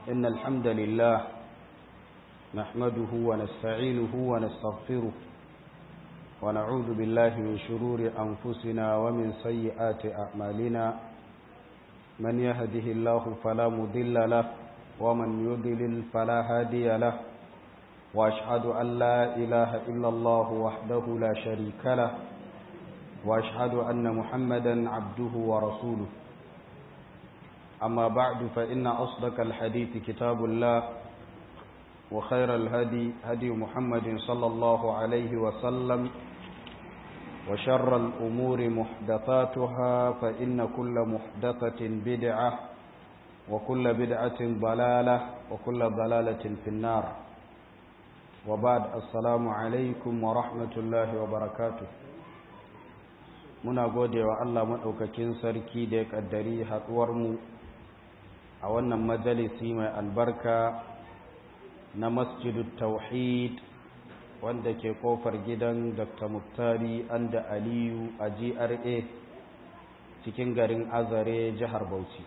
إن الحمد لله نحمده ونستعينه ونستغفره ونعوذ بالله من شرور أنفسنا ومن سيئات أعمالنا من يهده الله فلا مضل له ومن يضلل فلا هادي له وأشهد أن لا إله إلا الله وحده لا شريك له وأشهد أن محمدا عبده ورسوله أما بعد فإن أصدق الحديث كتاب الله وخير الهدي هدي محمد صلى الله عليه وسلم وشر الأمور محدثاتها فإن كل محدثة بدعة وكل بدعة ضلالة وكل ضلالة في النار وبعد السلام عليكم ورحمة الله وبركاته muna gode wa Allah maɗaukakin sarki da ya ƙaddari haɗuwarmu a wannan majalisi mai albarka na masjidu tauhid wanda ke kofar gidan dr muktari anda aliyu a gra cikin garin azare jihar bauchi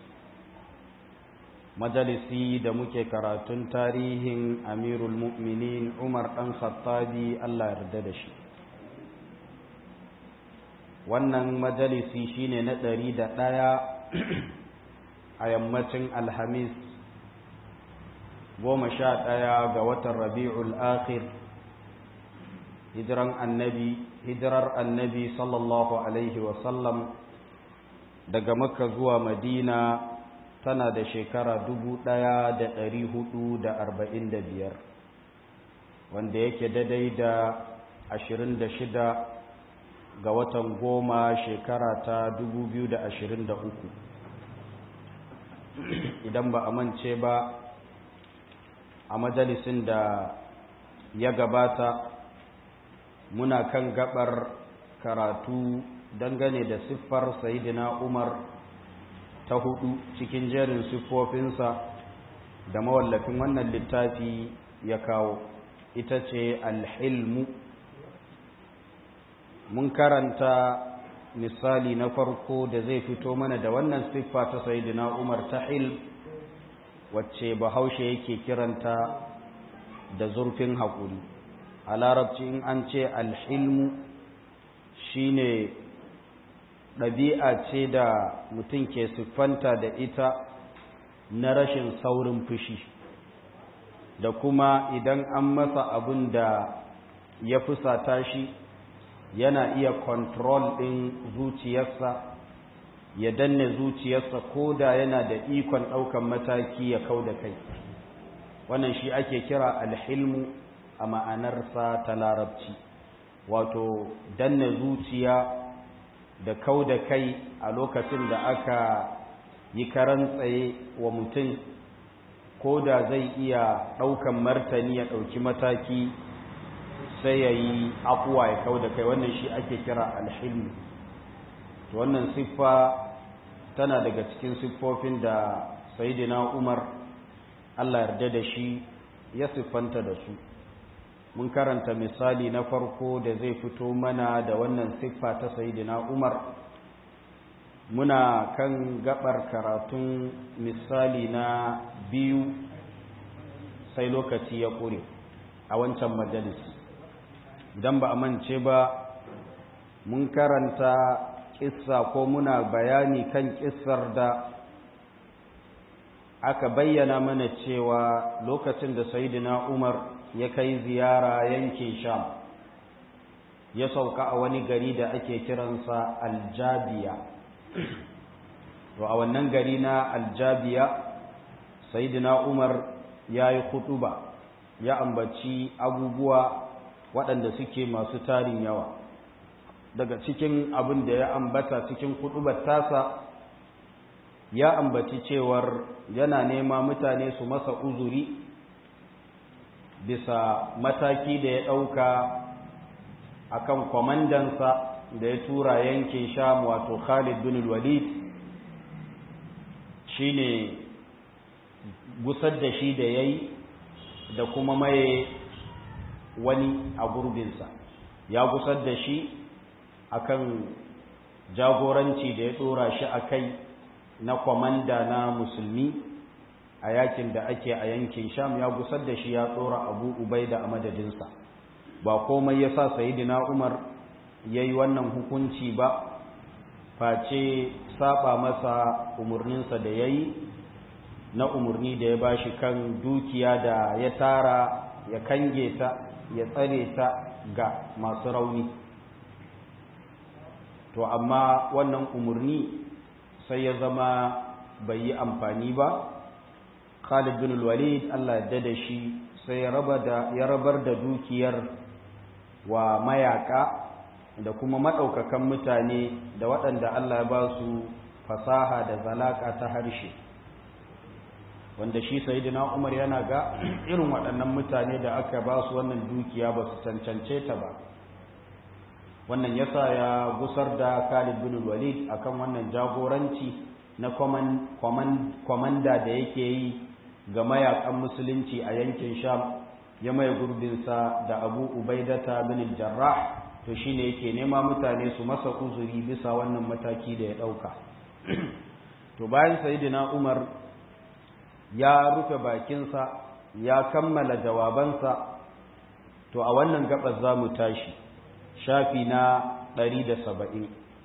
majalisi da muke karatun tarihin amirul mu'minin umar ɗan khattabi allah yarda da shi wannan majalisi shine na ɗari da ɗaya a yammacin alhamis goma sha ɗaya ga watan rabi'ul akhir hijiran annabi hijirar annabi sallallahu alaihi wasallam daga makka zuwa madina tana da shekara dubu ɗaya da ɗari hudu da arba'in da biyar wanda yake daidai da ashirin da shida ga watan goma shekara ta dubu biyu da ashirin da uku idan ba a mance ba a majalisin da ya gabata muna kan gabar karatu dangane da siffar sayidina umar ta hudu cikin jerin siffofinsa da mawallafin wannan littafi ya kawo ita ce alhilmu mun karanta misali na farko da zai fito mana da wannan siffa ta sayidina umar ta hil wacce bahaushe yake kiranta da zurfin haƙuri a larabci in an ce alhilmu shine ɗabi'a ce da mutum ke siffanta da ita na rashin saurin fushi da kuma idan an masa abin da ya fusata shi yana iya kontrol ɗin zuciyarsa ya danne zuciyarsa ko da yana da ikon ɗaukan mataki ya kau da kai wannan shi ake kira alhilmu a ma'anarsa ta larabci wato danne zuciya da kau da kai a lokacin da aka yi karan tsaye wa mutum ko da zai iya ɗaukan martani ya ɗauki mataki sai ya yi afuwa ya kau da kai wannan shi ake kira alhilmu to wannan siffa tana daga cikin siffofin da sayidina umar allah yarda da shi ya siffanta da su mun karanta misali na farko da zai fito mana da wannan siffa ta sayidina umar muna kan gabar karatun misali na biyu sai lokaci ya ƙure a wancan majalisi idan ba a mance ba mun karanta kissa ko muna bayani kan kissar da aka bayyana mana cewa lokacin da sayidina umar ya kai ziyara yankin sham ya sauka a wani gari da ake kiransa aljabiya to a wannan gari na aljabiya sayidina umar ya yi kutuba ya ambaci abubuwa waɗanda suke masu tarin yawa daga cikin abin da ya ambata cikin kutubar tasa ya ambaci cewar yana nema mutane su masa uzuri bisa mataki da ya ɗauka a kan kwamandansa da ya tura yankin sham wato khalid bin walid shi ne gusar da shi da ya yi da kuma maye wani a gurbinsa ya gusar da shi akan jagoranci da ya tsora shi a kai na kwamanda na musulmi a yakin da ake a yankin sham ya gusar da shi ya tsora abu ubaida a madadinsa ba komai ya sa sayidina umar ya yi wannan hukunci ba face saba masa umarninsa da ya yi na umarni da ya ba shi kan dukiya da ya tara ya kange ta ya tsare ta ga masu rauni to amma wannan umarni sai ya zama bai yi amfani ba khalid bin walid allah ya da shi sai ya rabar da dukiyar wa mayaka da kuma maɗaukakan mutane da waɗanda Allah ya ba su fasaha da zalaka ta harshe wanda shi sayidina Umar yana ga irin waɗannan mutane da aka ba su wannan dukiya ba su cancance ta ba wannan yasa ya gusar da Khalid bin Walid akan wannan jagoranci na kwamanda da yake yi ga mayakan musulunci a yankin Sham ya mai gurbinsa da Abu Ubaidata bin Jarrah to shine yake nema mutane su masa uzuri bisa wannan mataki da ya dauka to bayan sayyidina Umar ya rufe bakinsa ya kammala jawabansa to a wannan gabas zamu tashi shafi na 170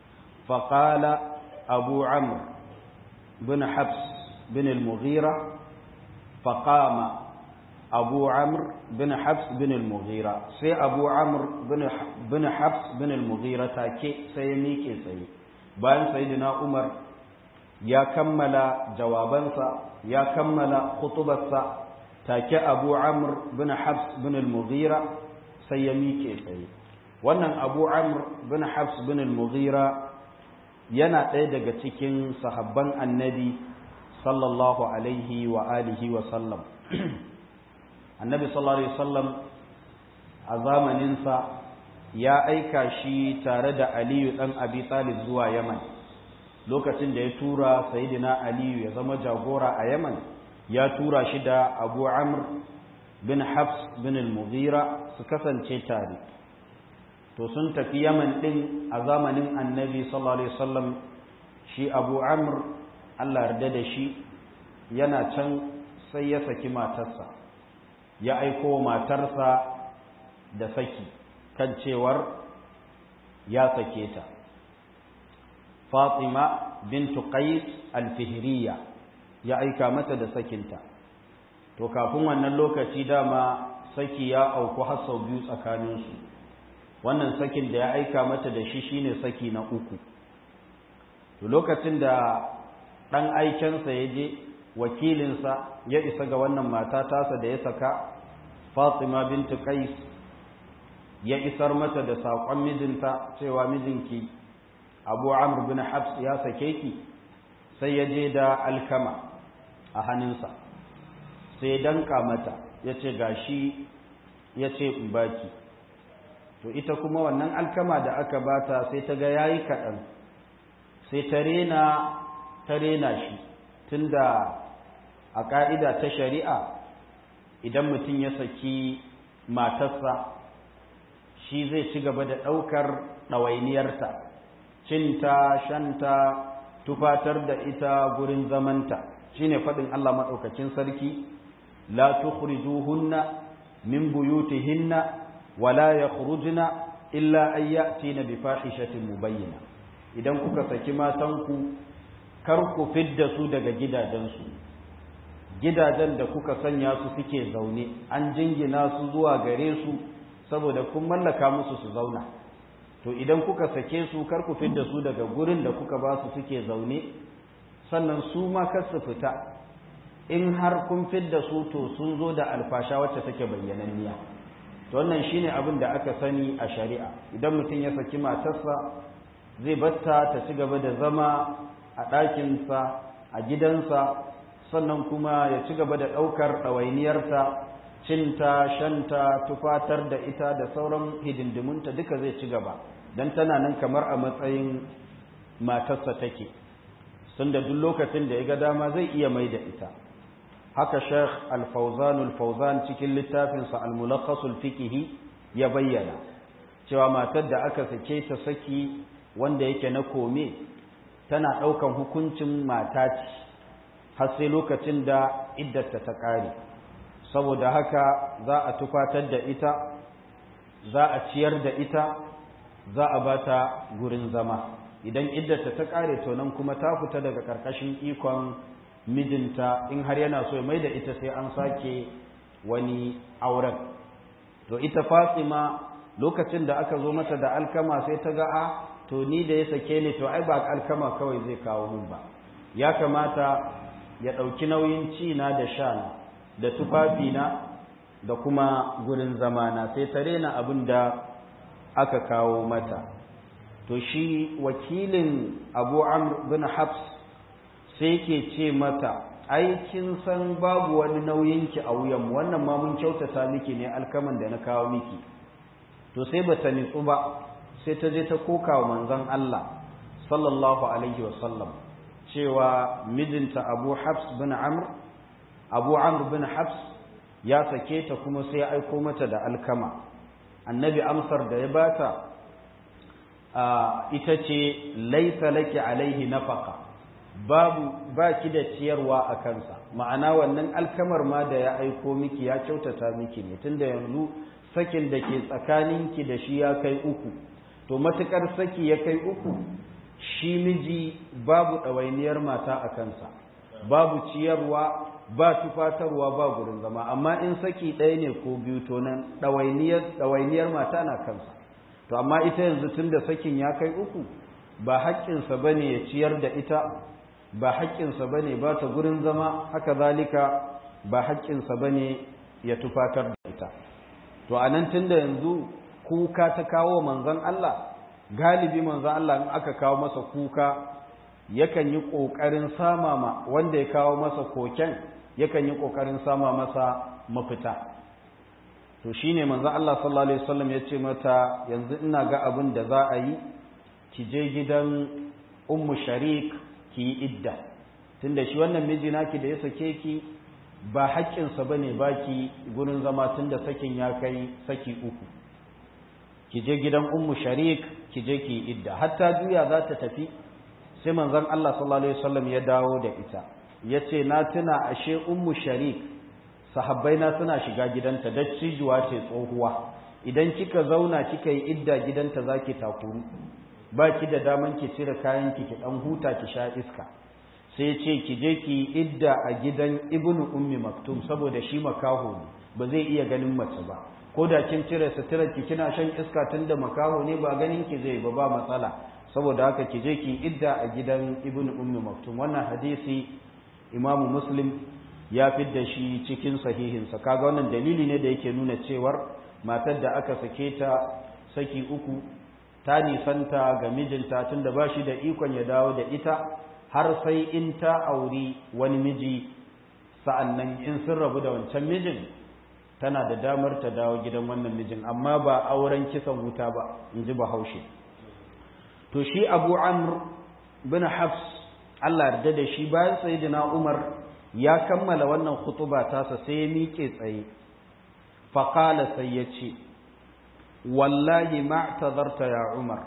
faqala abu amr bin habs bin al-mughira faqama abu amr bin habs bin al-mughira sai abu amr bin habs bin al-mughira take sai ya miƙe tsaye bayan sayyidina umar ya kammala jawabansa ya kammala khutubarsa take abu amr bin habs bin al-mughira sai ya miƙe tsaye wannan abu amr bin habs bin al-mughira yana ɗaya daga cikin sahabban annabi sallallahu alaihi wa alihi wa sallam annabi sallallahu alaihi wasallam a zamaninsa ya aika shi tare da aliyu ɗan abi talib zuwa yaman lokacin da ya tura sayidina aliyu ya zama jagora a yaman ya tura shi da abu amr bin hafs bin al-mughira su kasance tare to sun tafi yaman ɗin a zamanin annabi sallallahu alaihi wasallam shi abu amr allah yarda da shi yana can sai ya saki matarsa ya aiko matarsa da saki kan cewar ya sake ta fatima bintu qais al-fihriya ya aika mata da sakinta to kafin wannan lokaci dama saki ya auku har sau biyu tsakaninsu wannan sakin da ya aika mata da shi shine saki na uku to lokacin da ɗan aikensa ya je wakilinsa ya isa ga wannan mata tasa da ya saka fatima bintu qais ya isar mata da saƙon mijinta cewa mijinki abu amr bin habs ya sake ki sai ya je da alkama a hannunsa sai ya danka mata ya ce gashi ya ce in baki to ita kuma wannan alkama da aka bata sai ta ga yayi kaɗan sai ta rena ta rena shi tunda a ƙa'ida ta shari'a idan mutum ya saki matarsa shi zai ci gaba da ɗaukar ɗawainiyarta cinta shanta tufatar da ita gurin zamanta shine faɗin Allah maɗaukacin sarki la tukhrijuhunna min buyutihinna wala yakhrujna illa an ya'tina bi fahishatin mubayyina idan kuka saki matanku kar ku fidda su daga gidajensu gidajen da kuka sanya su suke zaune an jingina su zuwa gare su saboda kun mallaka musu su zauna to idan kuka sake su kar ku fidda su daga gurin da kuka ba su suke zaune sannan su ma kar su fita in har kun fidda su to sun zo da alfasha wacce take bayyananniya to wannan shine abin da aka sani a shari'a idan mutum ya saki matarsa zai batta ta ci gaba da zama a ɗakinsa a gidansa sannan kuma ya ci gaba da ɗaukar ɗawainiyarta cinta shanta tufatar da ita da sauran hidindimunta duka zai ci gaba don tana nan kamar a matsayin matarsa take sun da duk lokacin da ya ga dama zai iya mai da ita haka sheikh al-fauzan al-fauzan cikin littafinsa al-mulakhasul fikihi ya bayyana cewa matar da aka sake ta saki wanda yake na kome tana ɗaukan hukuncin mata ce har sai lokacin da iddarta ta ƙare saboda haka za a tufatar da ita za a ciyar da ita za a ba ta gurin zama idan iddarta ta ƙare to nan kuma ta fita daga ƙarƙashin ikon mijinta in har yana so ya mai da ita sai an sake wani auren to ita fatima lokacin da aka zo mata da alkama sai ta ga a to ni da ya sake ni to ai ba alkama kawai zai kawo mun ba ya kamata ya ɗauki nauyin ci na da sha na da tufafina da kuma gurin zamana sai ta rena abin da aka kawo mata to shi wakilin abu amr bin habs sai ke ce mata aikin san babu wani nauyinki a wuyanmu wannan ma mun kyautata miki ne alkaman da na kawo miki to sai ba ta nitsu ba sai ta je ta koka wa manzon Allah sallallahu alaihi wasallam cewa mijinta abu habs bin amr abu amr bin habs ya sake ta kuma sai ya aiko mata da alkama annabi amsar da ya bata ita ce laisa laki alaihi nafaka babu baki da ciyarwa a kansa ma'ana wannan alkamar ma da ya aiko miki ya kyautata miki ne tunda yanzu sakin da ke tsakaninki da shi ya kai uku to matukar saki ya kai uku shi miji babu ɗawainiyar mata a kansa babu ciyarwa ba tufatarwa ba gurin zama amma in saki ɗaya ne ko biyu to nan ɗawainiyar mata na kansa to amma ita yanzu tun da sakin ya kai uku ba haƙƙinsa ba ne ya ciyar da ita ba haƙƙinsa ba ne ba ta gurin zama haka zalika ba haƙƙinsa ba ne ya tufatar da ita to a nan tun da yanzu kuka ta kawo manzon Allah galibi manzon Allah in aka kawo masa kuka yakan yi ƙoƙarin sama ma wanda ya kawo masa koken yakan yi ƙoƙarin sama masa mafita to shine manzon Allah sallallahu alaihi wasallam ya ce mata yanzu ina ga abin da za a yi ki je gidan ummu sharik ki yi idda tunda shi wannan miji naki da ya sake ki ba haƙƙinsa bane baki gurin zama tunda sakin ya kai saki uku ki je gidan ummu sharik ki je ki yi idda hatta juya za ta tafi sai manzon Allah sallallahu alaihi wasallam ya dawo da ita yace na tuna ashe ummu sharik sahabbai na suna shiga gidanta dattijuwa ce tsohuwa idan kika zauna kika yi idda gidanta zaki takuru ba ki da daman ki cire kayan ki ki dan huta ki sha iska sai ce ki je ki yi idda a gidan ibnu ummi maktum saboda shi makaho ne ba zai iya ganin mace ba ko da kin cire suturar ki kina shan iska tunda makaho ne ba ganin ki zai ba ba matsala saboda haka ki je ki idda a gidan ibnu ummi maktum wannan hadisi imamu muslim ya fidda shi cikin sahihinsa kaga wannan dalili ne da yake nuna cewar matar da aka sake ta saki uku ta nisanta ga mijinta tunda ba shi da ikon ya dawo da ita har sai in ta auri wani miji sa'annan in sun rabu da wancan mijin tana da damar ta dawo gidan wannan mijin amma ba auren kisan wuta ba in ji bahaushe to shi abu amr bin hafs Allah yarda da shi bayan sayyidina umar ya kammala wannan khutuba tasa sai ya miƙe tsaye faƙala sai ya ce wallahi ma'tazarta ya umar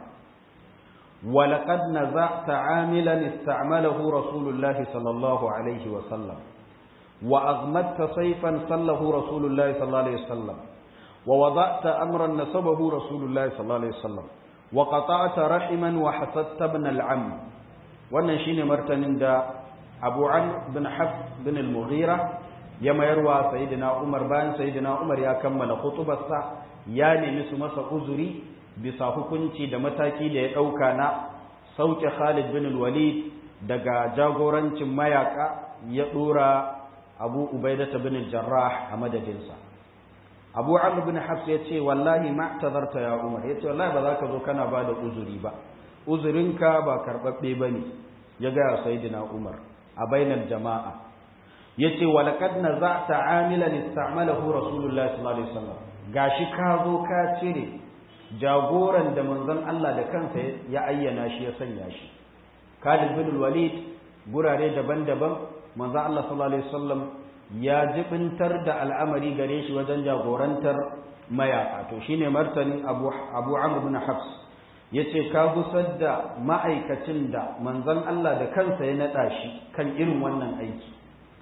ولقد نزعت عاملا استعمله رسول الله صلى الله عليه وسلم وأغمدت سيفا صله رسول الله صلى الله عليه وسلم ووضعت أمرا نسبه رسول الله صلى الله عليه وسلم وقطعت رحما وحسدت ابن العم wannan shine martanin da Abu Amr bin Hafs bin al-Mughira ya mayarwa Sayyidina Umar bayan Sayyidina Umar ya kammala khutubarsa ya nemi su masa uzuri bisa hukunci da mataki da ya dauka na sauke Khalid bin al-Walid daga jagorancin mayaka ya dora Abu Ubaidah bin al-Jarrah a madadinsa Abu Amr bin Hafs ya ce wallahi ma tazarta ya Umar ya ce wallahi ba za ka zo kana ba da uzuri ba uzurinka ba karɓaɓɓe ba ne ya gaya sayidina umar a bainar jama'a ya ce walakad na za ta amilan istamalahu rasulullah sallallahu alaihi wasallam gashi ka zo ka cire jagoran da manzon Allah da kansa ya ayyana shi ya sanya shi Khalid bin Walid gurare daban-daban manzon Allah sallallahu alaihi wasallam ya jibintar da al'amari gare shi wajen jagorantar mayaka to shine martanin Abu Abu Amr bin Hafs ya ce ka gusar da ma'aikacin da manzon Allah da kansa ya naɗa shi kan irin wannan aiki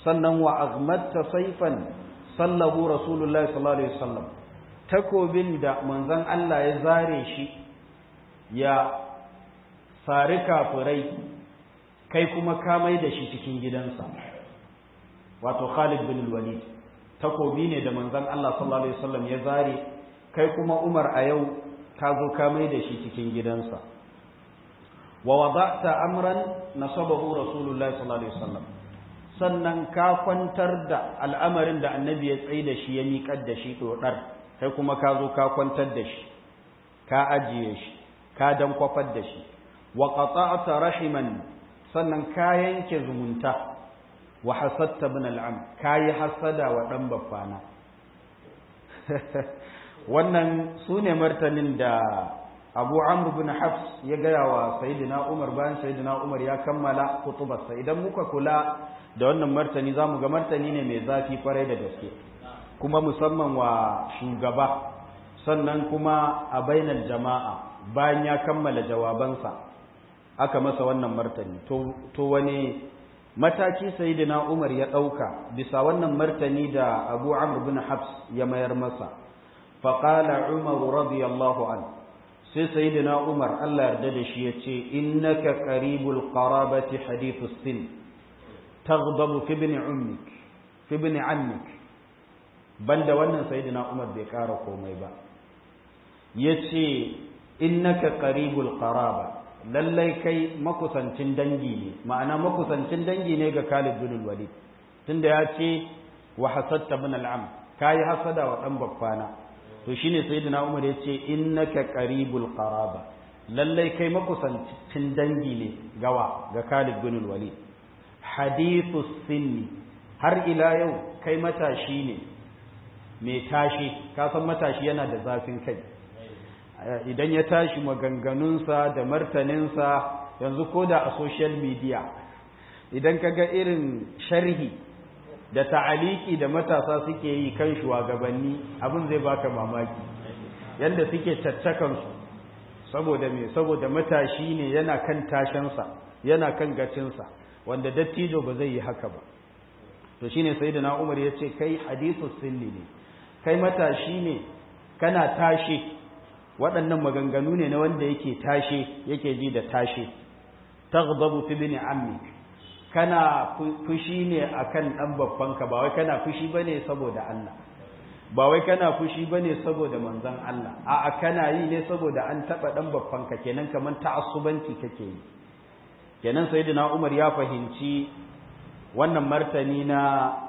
sannan wa aghmatta sayfan sallahu rasulullahi sallallahu alaihi wasallam takobin da manzon Allah ya zare shi ya sari kafirai kai kuma ka mai da shi cikin gidansa wato Khalid bin Walid takobi ne da manzon Allah sallallahu alaihi wasallam ya zare kai kuma Umar a yau ka zo ka mai da shi cikin gidansa wa wada'ta amran nasabahu rasulullahi sallallahu alaihi wasallam sannan ka kwantar da al'amarin da annabi ya tsaye da shi ya miƙar da shi dodar kai kuma ka zo ka kwantar da shi ka ajiye shi ka dan kwafar da shi wa qata'ta rahiman sannan ka yanke zumunta wa hasatta bin al'am ka yi hasada wa dan baffana wannan su ne martanin da abu amr bin hafs ya gaya wa sayidina umar bayan sayidina umar ya kammala kutubarsa idan muka kula da wannan martani za mu ga martani ne mai zafi kwarai da gaske kuma musamman wa shugaba sannan kuma a bainar jama'a bayan ya kammala jawabansa aka masa wannan martani to wane mataki sayidina umar ya ɗauka bisa wannan martani da abu amr bin hafs ya mayar masa faƙala umar radiyallahu an sai sayidina umar allah yarda da shi ya ce innaka qaribul qarabati hadithus sin taghdabu fi ibn ummik fi ibn ammik banda wannan sayidina umar bai ƙara komai ba yace innaka qaribul qaraba lallai kai makusancin dangi ne ma'ana makusancin dangi ne ga Khalid bin Walid tunda ya ce wa hasadta bin al'am kai hasada wa dan babbana to shine sayyidina Umar ya ce innaka qaribul qaraba lallai kai makusancin dangi ne gawa ga Khalid bin Walid hadithu sinni har ila yau kai matashi ne mai tashi ka san matashi yana da zafin kai idan ya tashi maganganunsa da martaninsa yanzu ko da a social media idan ka ga irin sharhi da ta'aliki da matasa suke yi kan shugabanni abin zai baka mamaki yadda suke caccakansu saboda me saboda matashi ne yana kan tashansa yana kan gacinsa wanda dattijo ba zai yi haka ba to shine sayyidina Umar ya ce kai hadithu sinni ne kai matashi ne kana tashi waɗannan maganganu ne na wanda yake tashe yake ji da tashe taghdabu fi bin ammi kana fushi ne akan dan babbanka ba wai kana fushi bane saboda Allah ba wai kana fushi bane saboda manzon Allah a'a kana yi ne saboda an taba dan babbanka kenan kaman ta'assubanci kake yi kenan sayyidina Umar ya fahimci wannan martani na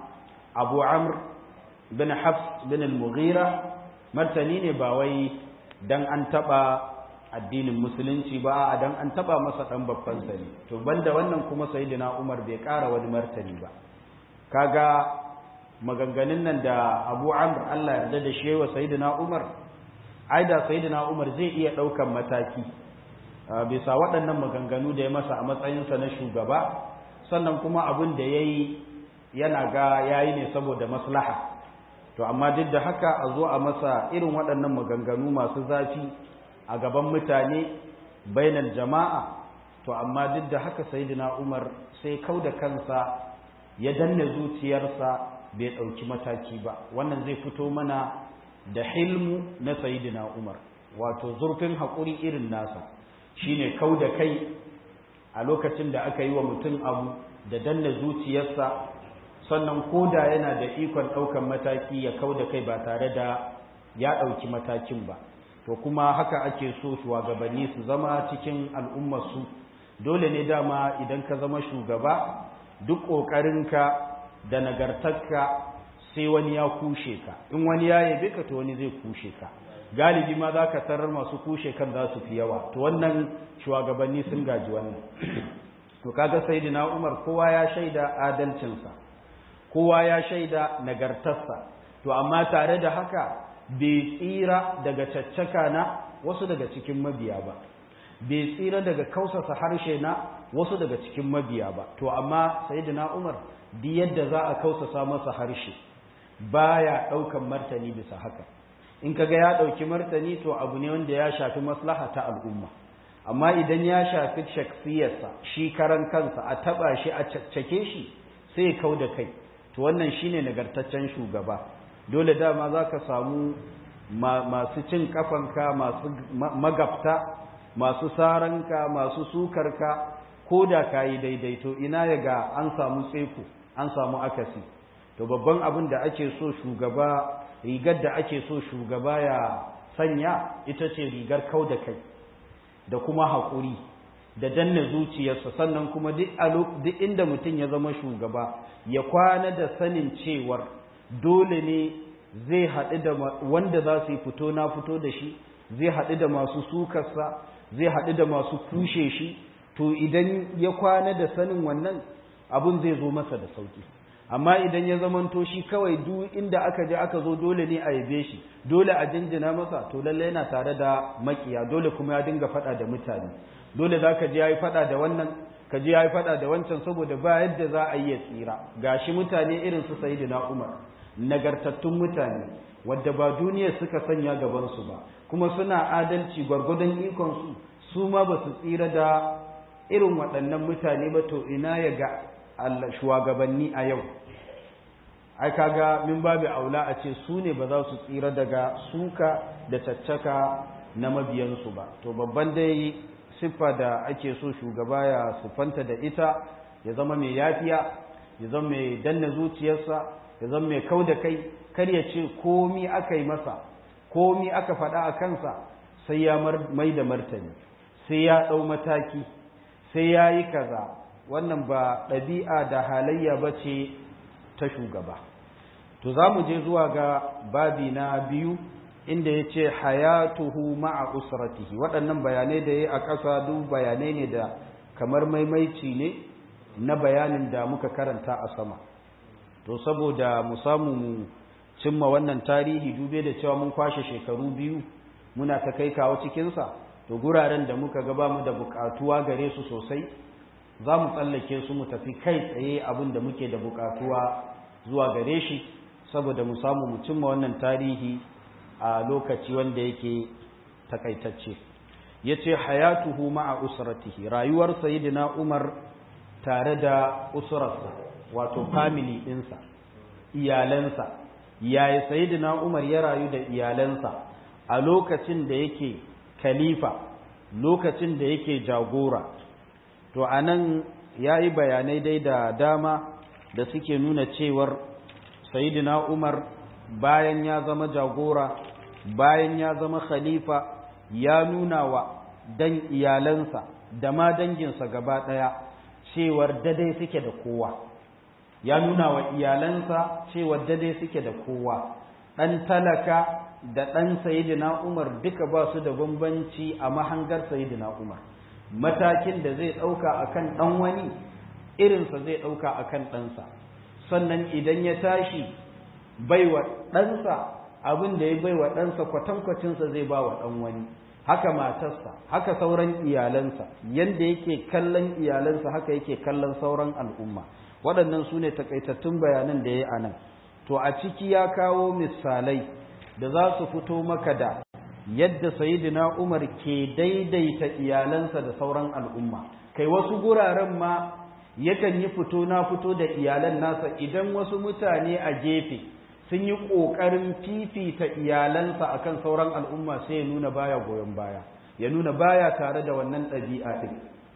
Abu Amr bin Hafs bin al-Mughira martani ne ba wai dan an taba addinin musulunci ba a dan an taba masa dan babban sani to banda wannan kuma sayyidina Umar bai ƙara wani martani ba kaga maganganun nan da Abu Amr Allah ya yarda da shi wa sayyidina Umar aida sayyidina Umar zai iya daukan mataki bisa waɗannan maganganu da ya masa a matsayinsa na shugaba sannan kuma abin da yayi yana ga yayi ne saboda maslaha to amma duk da haka a zo a masa irin waɗannan maganganu masu zafi a gaban mutane bainar jama'a to amma duk da haka sayyidina Umar sai kau da kansa ya danne zuciyarsa bai ɗauki mataki ba wannan zai fito mana da hilmu na sayyidina Umar wato zurfin haƙuri irin nasa shine kau da kai a lokacin da aka yi wa mutum abu da danne zuciyarsa sannan koda yana da ikon ɗaukan mataki ya kau da kai ba tare da ya ɗauki matakin ba to kuma haka ake so shugabanni su zama cikin al'ummarsu dole ne dama idan ka zama shugaba duk ƙoƙarinka da nagartarka sai wani ya kushe ka in wani ya yabe ka to wani zai kushe ka galibi ma za ka tarar masu kushe kan za su fi yawa to wannan shugabanni sun gaji wannan to kaga sayyidina Umar kowa ya shaida adalcinsa kowa ya shaida nagartarsa to amma tare da haka bai tsira daga caccaka na wasu daga cikin mabiya ba bai tsira daga kausasa harshe na wasu daga cikin mabiya ba to amma sayyidina Umar duk yadda za a kausasa masa harshe baya daukan martani bisa haka in kaga ya dauki martani to abu ne wanda ya shafi maslaha ta al'umma amma idan ya shafi shaksiyarsa shi karan kansa a taba shi a caccake shi sai kau da kai to wannan shine nagartaccen shugaba dole dama za ka samu masu cin kafanka masu magabta masu saranka masu sukarka ko da ka yi daidaito ina ya ga an samu tseku an samu akasi to babban abin da ake so shugaba rigar da ake so shugaba ya sanya ita ce rigar kau da kai da kuma haƙuri da danna zuciyarsa sannan kuma duk inda mutum ya zama shugaba ya kwana da sanin cewar dole ne zai haɗu da wanda za su yi fito na fito da shi zai haɗu da masu sukarsa zai haɗu da masu kushe shi to idan ya kwana da sanin wannan abun zai zo masa da sauki amma idan ya zamanto shi kawai duk inda aka je aka zo dole ne a yabe shi dole a jinjina masa to lalle yana tare da makiya dole kuma ya dinga faɗa da mutane dole za ka je ya yi faɗa da wannan ka je ya yi faɗa da wancan saboda ba yadda za a yi ya tsira gashi mutane irin su sayyidina umar nagartattun mutane wadda ba duniya suka sanya gabansu ba kuma suna adalci gwargwadon ikonsu su ma ba su tsira da irin waɗannan mutane ba to ina ya ga shugabanni a yau ai kaga min babu aula a ce su ne ba za su tsira daga suka da caccaka na mabiyansu ba to babban dai siffa da ake so shugaba ya siffanta da ita ya zama mai yafiya ya zama mai danna zuciyarsa ya zama mai kau da kai kar ya ce komi aka yi masa komi aka faɗa a kansa sai ya mai da martani sai ya ɗau mataki sai ya yi kaza wannan ba ɗabi'a da halayya ba ce ta shugaba to za mu je zuwa ga babi na biyu inda ya ce hayatuhu ma'a usratihi waɗannan bayanai da ya a ƙasa duk bayanai ne da kamar maimaici ne na bayanin da muka karanta a sama to saboda mu samu mu cimma wannan tarihi dube da cewa mun kwashe shekaru biyu muna ta kai kawo cikinsa to guraren da muka gaba mu da buƙatuwa gare su sosai za mu tsallake su mu tafi kai tsaye abin da muke da buƙatuwa zuwa gare shi saboda mu samu mu cimma wannan tarihi a lokaci wanda yake takaitacce yace hayatuhu ma'a usratihi rayuwar sayyidina Umar tare da usrarsa wato family ɗinsa iyalansa yayi sayyidina Umar ya rayu da iyalansa a lokacin da yake khalifa lokacin da yake jagora to anan yayi bayanai dai da dama da suke nuna cewar sayyidina Umar bayan ya zama jagora bayan ya zama khalifa ya nuna wa dan iyalansa da ma danginsa gaba ɗaya cewar dadai suke da kowa ya nuna wa iyalansa cewar dadai suke da kowa ɗan talaka da ɗan sayidina umar duka ba su da bambanci a mahangar sayidina umar matakin da zai ɗauka akan ɗan wani irinsa zai ɗauka akan ɗansa sannan idan ya tashi baiwa ɗansa abin da ya bai wa ɗansa kwatankwacinsa zai ba wa ɗan wani haka matarsa haka sauran iyalansa yadda yake kallon iyalansa haka yake kallon sauran al'umma waɗannan su ne takaitattun bayanan da ya yi a nan to a ciki ya kawo misalai da za su fito maka da yadda sayidina umar ke daidaita iyalansa da sauran al'umma kai wasu guraren ma yakan yi fito na fito da iyalan nasa idan wasu mutane a gefe sun yi ƙoƙarin fifita iyalansa akan sauran al'umma sai ya nuna baya goyon baya ya nuna baya tare da wannan ɗabi'a ɗin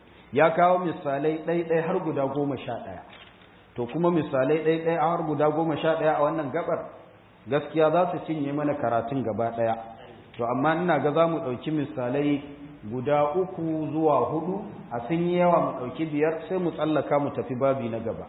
ya kawo misalai ɗaiɗai har guda goma sha ɗaya to kuma misalai ɗaiɗai har guda goma sha ɗaya a wannan gabar gaskiya za su cinye mana karatun gaba ɗaya to amma ina ga za mu ɗauki misalai guda uku zuwa hudu a sun yi yawa mu ɗauki biyar sai mu tsallaka mu tafi babi na gaba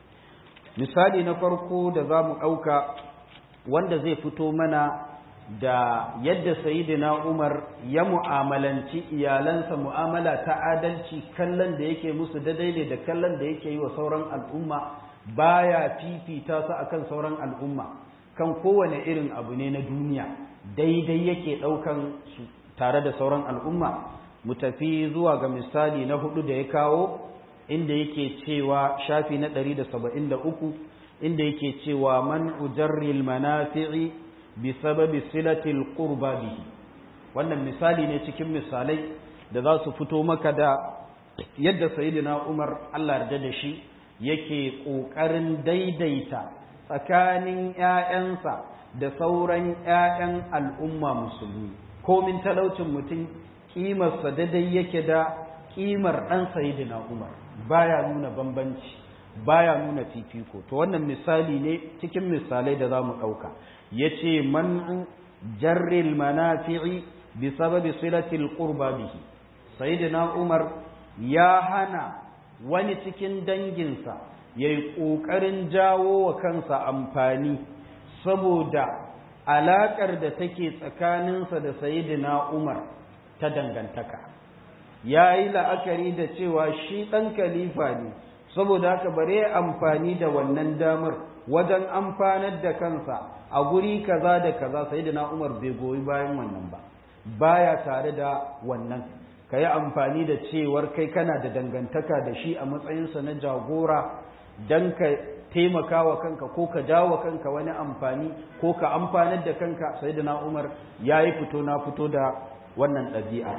misali na farko da za mu ɗauka wanda zai fito mana da yadda sayidina Umar ya mu'amalanci iyalansa mu'amala ta adalci kallon da yake musu daidai da kallon da yake yi wa sauran al'umma baya fifita su akan sauran al'umma kan kowane irin abu ne na duniya daidai yake ɗaukan su tare da sauran al'umma mu tafi zuwa ga misali na hudu da ya kawo inda yake cewa shafi na 173 inda yake cewa man ujarril manafi'i bi sababi silatil qurba bihi wannan misali ne cikin misalai da za su fito maka da yadda sayyidina Umar Allah yarda da shi yake kokarin daidaita tsakanin ‘ya'yansa da sauran ‘ya'yan al'umma musulmi komin talaucin mutum ƙimarsa daidai yake da ƙimar ɗan sayidina umar baya nuna bambanci baya nuna fifiko to wannan misali ne cikin misalai da za mu ɗauka ya ce man'u jarril manafi'i bi sababi silatil qurba bihi sayidina umar ya hana wani cikin danginsa ya yi ƙoƙarin jawo wa kansa amfani saboda alaƙar da take tsakaninsa da sayidina umar ta dangantaka ya yi la'akari da cewa shi ɗan kalifa ne saboda haka bare amfani da wannan damar wajen amfanar da kansa a guri kaza da kaza sayidina umar bai goyi bayan wannan ba baya tare da wannan ka yi amfani da cewar kai kana da dangantaka da shi a matsayinsa na jagora don ka taimaka wa kanka ko ka jawo kanka wani amfani ko ka amfanar da kanka sai da umar ya yi fito na fito da wannan ɗabi'a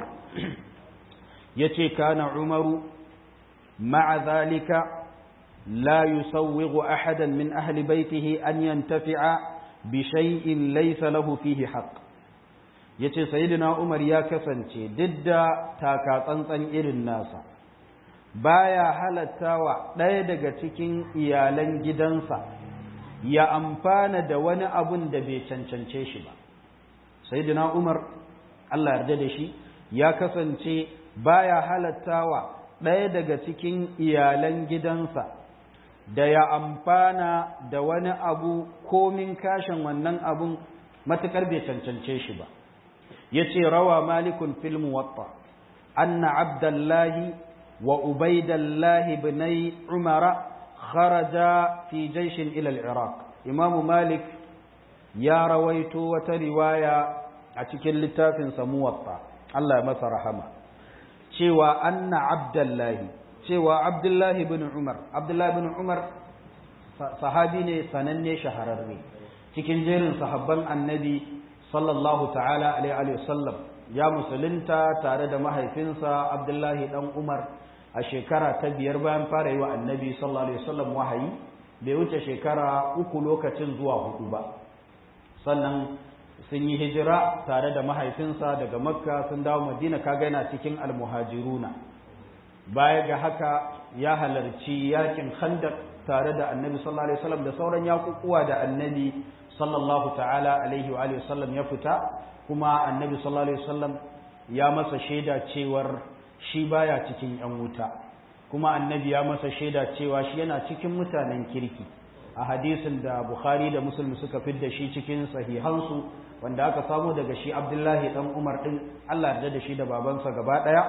ya ce kana umaru ma'a zalika la yusawwigu ahadan min ahli baitihi an yantafi'a bi shay'in laysa lahu fihi haqq ya ce sayidina umar ya kasance duk da takatsantsan irin nasa baya halattawa ɗaya daga cikin iyalan gidansa ya amfana da wani abun da bai cancance shi ba sayidina umar allah yarda da shi ya kasance baya halattawa ɗaya daga cikin iyalan gidansa da ya amfana da wani abu komin kashin wannan abun matuƙar bai cancance shi ba yace rawa malikun fil muwatta anna abdullahi wa ubaidallahi ibnai umara kharaja fi jayshin ila al-iraq imamu malik ya rawaito wata riwaya a cikin littafin sa muwatta Allah ya masa rahama cewa anna abdullahi cewa abdullahi ibn umar abdullahi ibn umar sahabi ne sananne shahararre cikin jerin sahabban annabi sallallahu ta'ala alaihi wasallam ya musulunta tare da mahaifinsa abdullahi dan umar a shekara ta biyar bayan fara yi wa annabi sallallahu alaihi wasallam wahayi bai wuce shekara uku lokacin zuwa hudu ba sannan sun yi hijira tare da mahaifinsa daga makka sun dawo madina kaga yana cikin almuhajiruna baya ga haka ya halarci yakin khandaq tare da annabi sallallahu alaihi wasallam da sauran yakukuwa da annabi sallallahu ta'ala alaihi wa alihi wasallam ya fita kuma annabi sallallahu alaihi wasallam ya masa shaida cewar shi baya cikin yan wuta kuma annabi ya masa shaida cewa shi yana cikin mutanen kirki a hadisin da bukhari da muslim suka fidda shi cikin sahihansu wanda aka samu daga shi abdullahi dan umar din Allah ya da shi da babansa gaba daya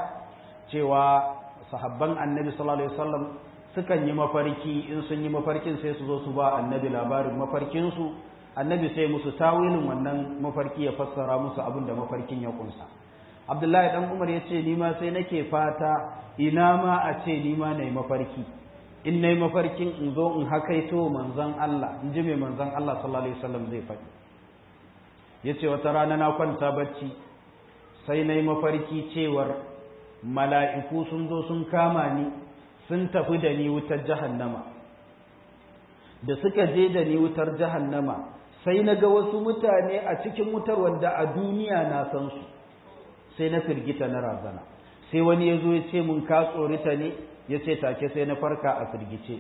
cewa sahabban annabi sallallahu alaihi wasallam sukan yi mafarki in sun yi mafarkin sai su zo su ba annabi labarin mafarkinsu annabi sai musu tawilin wannan mafarki ya fassara musu abin da mafarkin ya kunsa abdullahi dan umar ya ce nima sai nake fata ina ma a ce nima na yi mafarki in na yi mafarkin in zo in hakaito manzon Allah in ji mai manzon Allah sallallahu alaihi wasallam zai faɗi ya ce wata rana na kwanta bacci sai na yi mafarki cewar mala'iku sun zo sun kama ni sun tafi da ni wutar jahannama da suka je da ni wutar jahannama sai na ga wasu mutane a cikin wutar wanda a duniya na san su sai na firgita na razana sai wani ya zo ya ce mun ka tsorita ne ya ce take sai na farka a firgice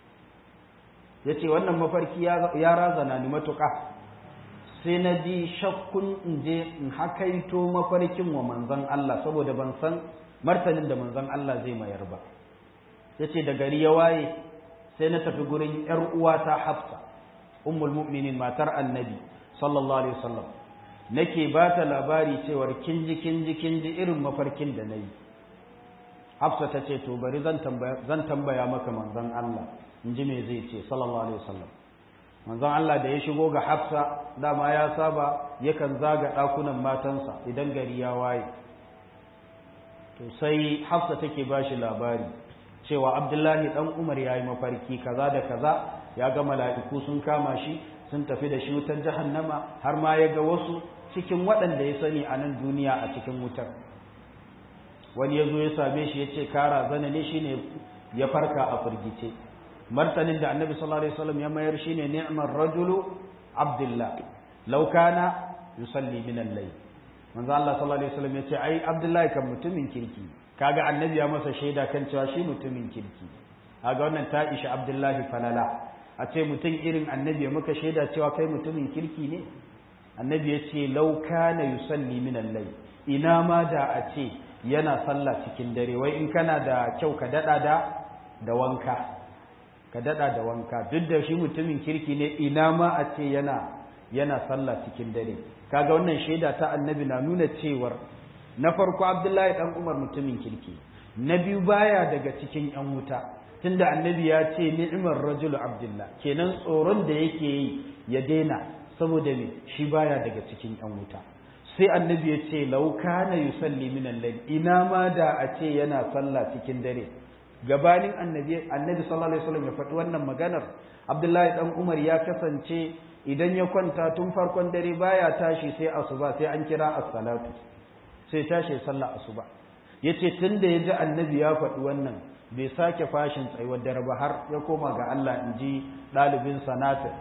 ya ce wannan mafarki ya razana ni matuƙa sai na ji shakkun in je in hakaito mafarkin wa manzon Allah saboda ban san martanin da manzon Allah zai mayar ba ya ce da gari ya waye sai na tafi gurin ‘yar uwata hafsa ummul mu'minin matar annabi sallallahu alaihi wasallam nake ba ta labari cewar kinji kinji kinji irin mafarkin da na yi hafsa ta ce to bari zan tambaya maka manzon Allah in ji me zai ce sallallahu alaihi wasallam manzon Allah da ya shigo ga hafsa dama ya saba yakan zaga ɗakunan matansa idan gari ya waye to sai hafsa take ba shi labari cewa abdullahi dan umar ya yi mafarki kaza da kaza ya ga mala'iku sun kama shi sun tafi da shi wutar jahannama har ma ya ga wasu cikin waɗanda ya sani a nan duniya a cikin wutar wani ya zo ya same shi ya ce kara zana ne shine ya farka a firgice martanin da annabi sallallahu alaihi wasallam ya mayar shine ni'mar rajulu abdullah law kana yusalli min al-layl manzo Allah sallallahu alaihi wasallam ya ce ai abdullahi kan mutumin kirki kaga annabi ya masa shaida kan cewa shi mutumin kirki kaga wannan ta isha abdullahi falala a ce mutum irin annabi ya muka shaida cewa kai mutumin kirki ne annabi ya ce lau kana yusalli min al-layl ina ma da a ce yana sallah cikin dare wai in kana da kyau ka dada da da wanka ka dada da wanka duk da shi mutumin kirki ne ina ma a ce yana yana sallah cikin dare kaga wannan shaida ta annabi na nuna cewar na farko abdullahi dan umar mutumin kirki na biyu baya daga cikin yan wuta tunda annabi ya ce ni'mar rajulu abdullah kenan tsoron da yake yi ya daina saboda me shi baya daga cikin yan wuta sai annabi ya ce law kana yusalli min al-layl ina ma da a ce yana sallah cikin dare gabanin annabi annabi sallallahu alaihi wasallam ya faɗi wannan maganar abdullahi dan umar ya kasance idan ya kwanta tun farkon dare baya tashi sai asuba sai an kira as-salatu sai tashi sallah asuba yace tunda yaji annabi ya faɗi wannan bai sake fashin tsayuwar dare ba har ya koma ga Allah inji dalibin sanata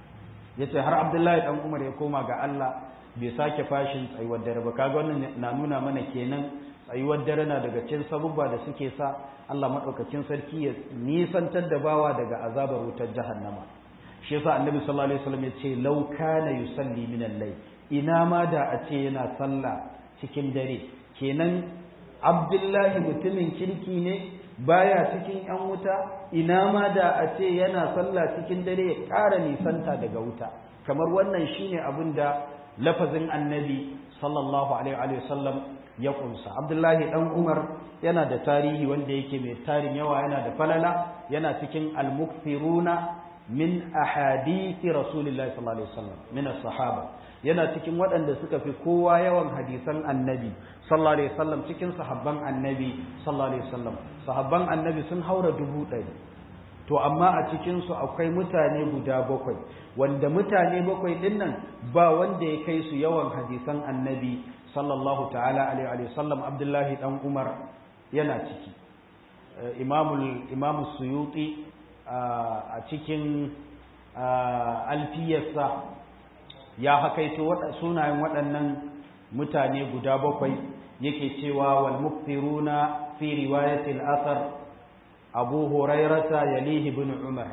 yace har Abdullahi dan Umar ya koma ga Allah bai sake fashin tsayuwar dare ba kaga wannan na nuna mana kenan tsayuwar dare na daga cikin sabubba da suke sa Allah madaukakin sarki ya nisantar da bawa daga azabar wutar jahannama shi yasa annabi sallallahu alaihi wasallam ya ce law kana yusalli min al-layl ina ma da a ce yana sallah cikin dare kenan abdullahi mutumin kirki ne baya cikin yan wuta ina ma da a ce yana sallah cikin dare ya ƙara nisanta daga wuta kamar wannan shine abin da lafazin annabi sallallahu alaihi wasallam ya kunsa abdullahi dan umar yana da tarihi wanda yake mai tarin yawa yana da falala yana cikin al-mukthiruna min ahadithi rasulillahi sallallahu alaihi wasallam min as-sahaba yana cikin waɗanda suka fi kowa yawan hadisan annabi sallallahu alaihi wasallam cikin sahabban annabi sallallahu alaihi wasallam sahabban annabi sun haura dubu ɗari to amma a cikin su akwai mutane guda bakwai wanda mutane bakwai ɗin nan ba wanda ya kai su yawan hadisan annabi sallallahu ta'ala alaihi wasallam abdullahi dan umar yana ciki imamul imamu suyuti a cikin alfiyarsa ya hakaito sunayen waɗannan mutane guda bakwai yake cewa wal muktiruna fi riwayatil athar abu hurairata yalihi ibn umar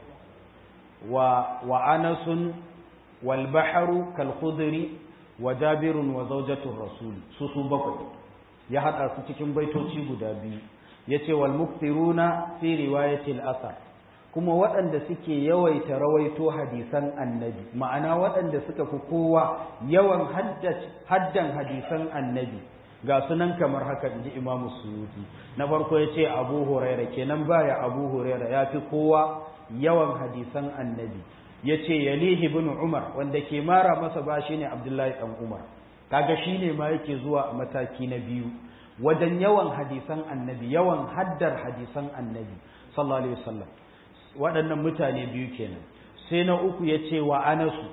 wa wa anas wal bahru kal khudri wa jabirun wa zawjatur rasul su su bakwai ya hada su cikin baitoci guda biyu yace wal muktiruna fi riwayatil athar kuma waɗanda suke yawaita rawaito hadisan annabi ma'ana waɗanda suka fi kowa yawan haddan hadisan annabi ga sunan kamar haka inji imamu suyuti na farko ya ce abu huraira kenan baya abu huraira ya fi kowa yawan hadisan annabi ya ce yalihi bin umar wanda ke mara masa ba shi ne abdullahi ɗan umar kaga shi ne ma yake zuwa a mataki na biyu wajen yawan hadisan annabi yawan haddar hadisan annabi sallallahu alaihi wasallam waɗannan mutane biyu kenan sai na uku ya ce wa anasu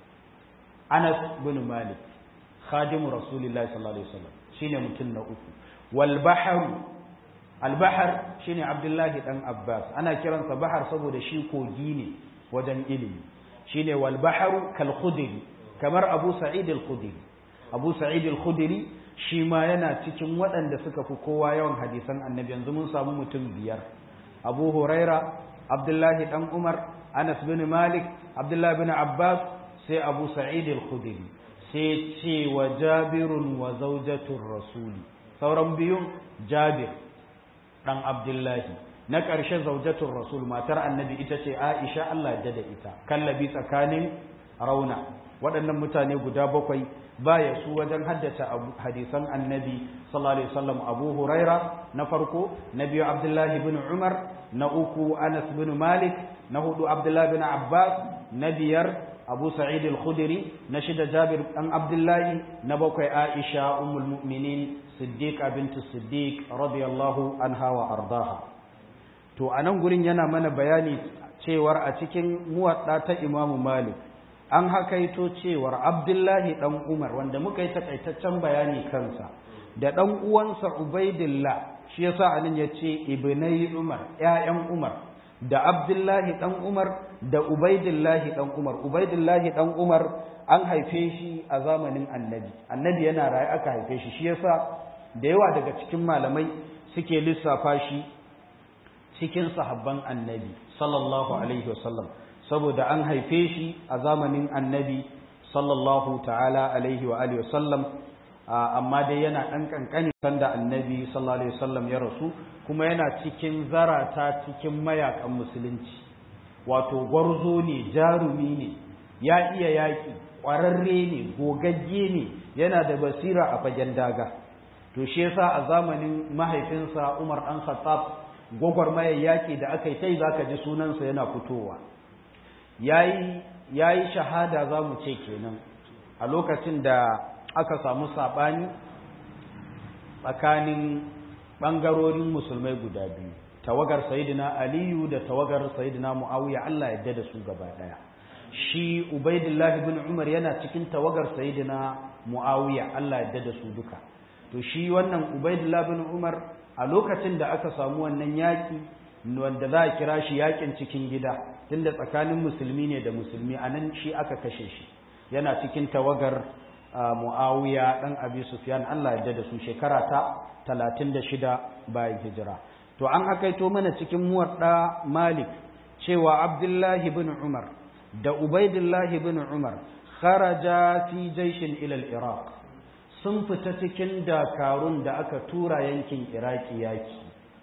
anas bin malik khadimu rasulillahi sallallahu alaihi wasallam shine mutum na uku wal bahar al bahar shine abdullahi dan abbas ana kiransa bahar saboda shi kogi ne wajen ilimi shine wal bahar kal khudri kamar abu sa'id al khudri abu sa'id al khudri shi ma yana cikin waɗanda suka fi kowa yawan hadisan annabi yanzu mun samu mutum biyar abu huraira abdullahi dan umar anas bin malik abdullahi bin abbas sai abu sa'id al-khudri sai ce wa jabirun wa zawjatur rasuli sauran biyun jabir dan abdullahi na ƙarshe zawjatur rasul matar annabi ita ce aisha Allah ya da ita kallabi tsakanin rauna waɗannan mutane guda bakwai baya su wajen haddace hadisan annabi sallallahu alaihi wasallam abu huraira na farko na biyu abdullahi bin umar na uku anas bin malik na hudu abdullahi bin abbas na biyar abu sa'id al-khudri na shida jabir dan abdullahi na bakwai aisha ummul mu'minin siddiqa bintu siddiq radiyallahu anha wa ardaha to anan gurin yana mana bayani cewar a cikin muwadda ta imamu malik an hakaito cewar abdullahi dan umar wanda muka yi takaitaccen bayani kansa da dan uwansa ubaidillah shi yasa anan yace ibnai umar ƴaƴan umar da abdullahi dan umar da ubaidillahi dan umar ubaidillahi dan umar an haife shi a zamanin annabi annabi yana raye aka haife shi shi yasa da yawa daga cikin malamai suke lissafa shi cikin sahabban annabi sallallahu alaihi wasallam saboda an haife shi a zamanin annabi sallallahu ta'ala alaihi wa alihi wasallam amma dai yana ɗan ƙanƙani sanda annabi sallallahu alaihi wasallam ya rasu kuma yana cikin zarata cikin mayakan musulunci wato gwarzo ne jarumi ne ya iya yaƙi ƙwararre ne gogagge ne yana da basira a fagen daga to shi yasa a zamanin mahaifinsa Umar ɗan Khattab gwagwarmayar yaƙi da aka yi sai zaka ji sunansa yana fitowa yayi yayi shahada za mu ce kenan a lokacin da aka samu saɓani tsakanin ɓangarorin musulmai guda biyu tawagar sayidina aliyu da tawagar sayidina mu'awiya Allah yadda da su gaba ɗaya shi ubaidillah ibn umar yana cikin tawagar sayidina mu'awiya Allah yadda da su duka to shi wannan ubaidillah ibn umar a lokacin da aka samu wannan yaƙi wanda za a kira shi yaƙin cikin gida tunda tsakanin musulmi ne da musulmi a nan shi aka kashe shi yana cikin tawagar mu'awiya ɗan abi sufyan Allah ya da su shekara ta talatin da shida bayan hijira to an hakaito mana cikin muwadda malik cewa abdullahi bin umar da ubaidullahi bin umar kharaja fi jaishin ilal iraq sun fita cikin dakarun da aka tura yankin iraki yaki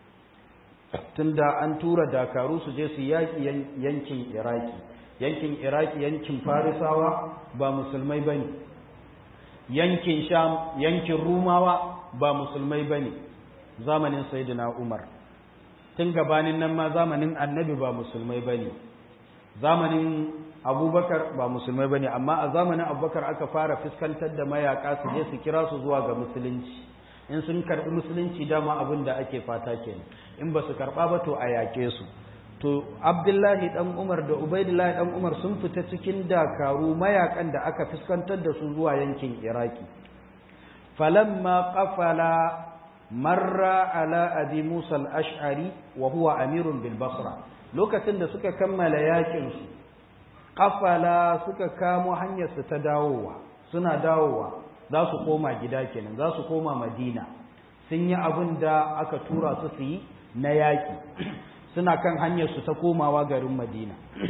tunda an tura dakaru su je su yaki yankin iraki yankin iraki yankin farisawa ba musulmai ba ne yankin sham yankin rumawa ba musulmai ba ne zamanin sayyidina umar tun gabanin nan ma zamanin annabi ba musulmai ba ne zamanin abubakar ba musulmai ba ne amma a zamanin abubakar aka fara fuskantar da mayaka su je su kira su zuwa ga musulunci in sun karɓi musulunci dama abin da ake fata kenan in ba su karɓa ba to a yaƙe su to abdullahi dan umar da ubaidullahi dan umar sun fita cikin dakaru mayakan da aka fuskantar da su zuwa yankin iraki falamma qafala marra ala abi musa al-ash'ari wa huwa amirun bil basra lokacin da suka kammala yakin su qafala suka kamo hanyar su ta dawowa suna dawowa za su koma gida kenan za su koma madina sun yi abin da aka tura su su yi na yaki suna kan hanyarsu ta komawa garin madina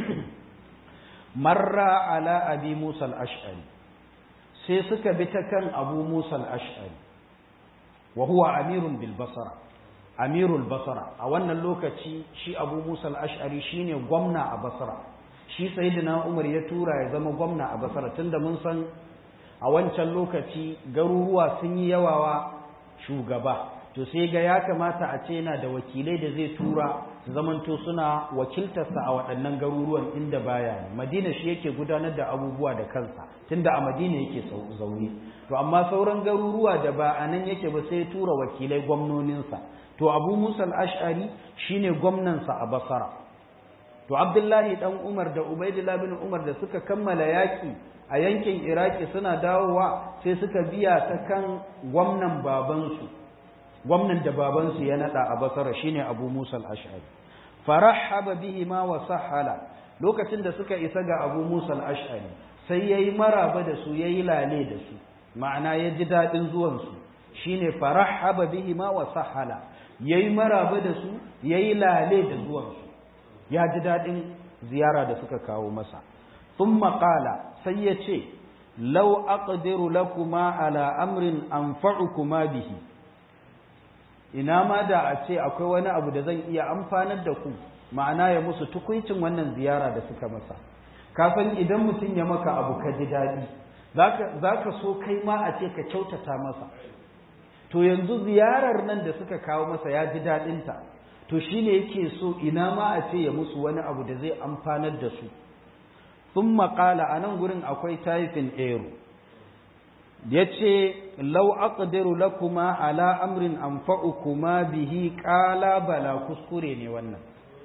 marra ala abi musa al-ash'ari sai suka bi ta kan abu musa al-ash'ari wa huwa amirun bil basra amirul basra a wannan lokaci shi abu musa al-ash'ari shine gwamna a basra shi sayyidina umar ya tura ya zama gwamna a basra tunda mun san a wancan lokaci garuruwa sun yi yawawa shugaba to sai ga ya kamata a ce yana da wakilai da zai tura su zamanto suna wakiltarsa a waɗannan garuruwan inda baya ne madina shi yake gudanar da abubuwa da kansa tunda a madina yake zaune to amma sauran garuruwa da ba a nan yake ba sai tura wakilai gwamnoninsa to abu musa al-ash'ari shine gwamnansa a basara to abdullahi dan umar da ubaidullah bin umar da suka kammala yaki a yankin iraki suna dawowa sai suka biya ta kan gwamnan babansu gwamnan da babansu ya nada a basara shine abu musa al-ash'ari farahaba bihi ma wa sahala lokacin da suka isa ga abu musa al-ash'ari sai yayi maraba da su yayi lale da su ma'ana ya ji dadin zuwan su shine farahaba bihi ma wa sahala yayi maraba da su yayi lale da zuwan su ya ji dadin ziyara da suka kawo masa thumma qala sai ya ce law aqdiru lakuma ala amrin anfa'ukuma bihi ina ma da a ce akwai wani abu da zan iya amfanar da ku ma'ana ya musu tukuncin wannan ziyara da suka masa kafin idan mutum ya maka abu ka ji daɗi za ka so kai ma a ce ka kyautata masa to yanzu ziyarar nan da suka kawo masa ya ji daɗinta to shi ne yake so ina ma a ce ya musu wani abu da zai amfanar da su sun maƙala a nan gurin akwai taifin ero ya ce lau aqdiru lakuma ala amrin anfa'ukuma bihi qala bala kuskure ne wannan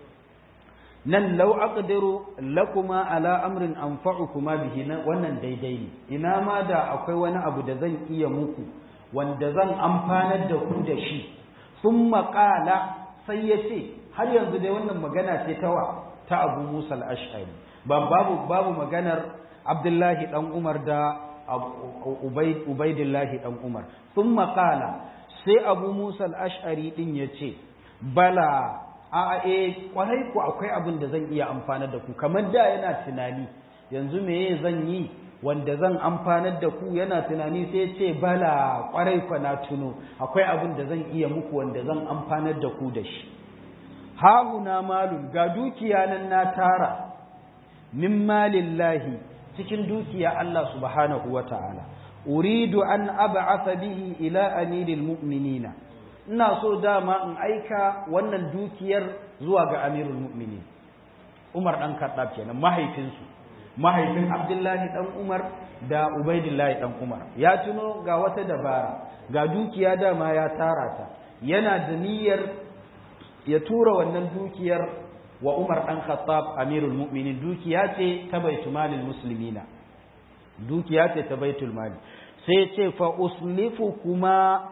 nan lau aqdiru lakuma ala amrin anfa'ukuma bihi wannan daidai ne ina ma da akwai wani abu da zan iya muku wanda zan amfanar da ku da shi thumma qala sai ya ce har yanzu dai wannan magana ce ta wa ta Abu Musa al-Ash'ari ba babu babu maganar Abdullahi dan Umar da Ubaidillahi dan Umar thumma qala sai Abu Musa al-Ash'ari din yace bala a e kwarai ku akwai abin da zan iya amfanar da ku kamar da yana tunani yanzu meye zan yi wanda zan amfanar da ku yana tunani sai ce bala kwarai ku na tuno akwai abin da zan iya muku wanda zan amfanar da ku da shi hahuna malun ga dukiya nan na tara min malillahi cikin dukiya Allah subhanahu wa ta'ala uridu an ab'atha bihi ila amiril mu'minina ina so dama in aika wannan dukiyar zuwa ga amirul mu'minin Umar dan Khattab kenan mahaifinsu mahaifin Abdullahi dan Umar da Ubaidillahi dan Umar ya tuno ga wata dabara ga dukiya dama ya tara ta yana da niyyar ya tura wannan dukiyar wa Umar dan Khattab amirul mu'minin dukiya ce ta baitul malil muslimina dukiya ce ta baitul mali sai ce fa uslifu kuma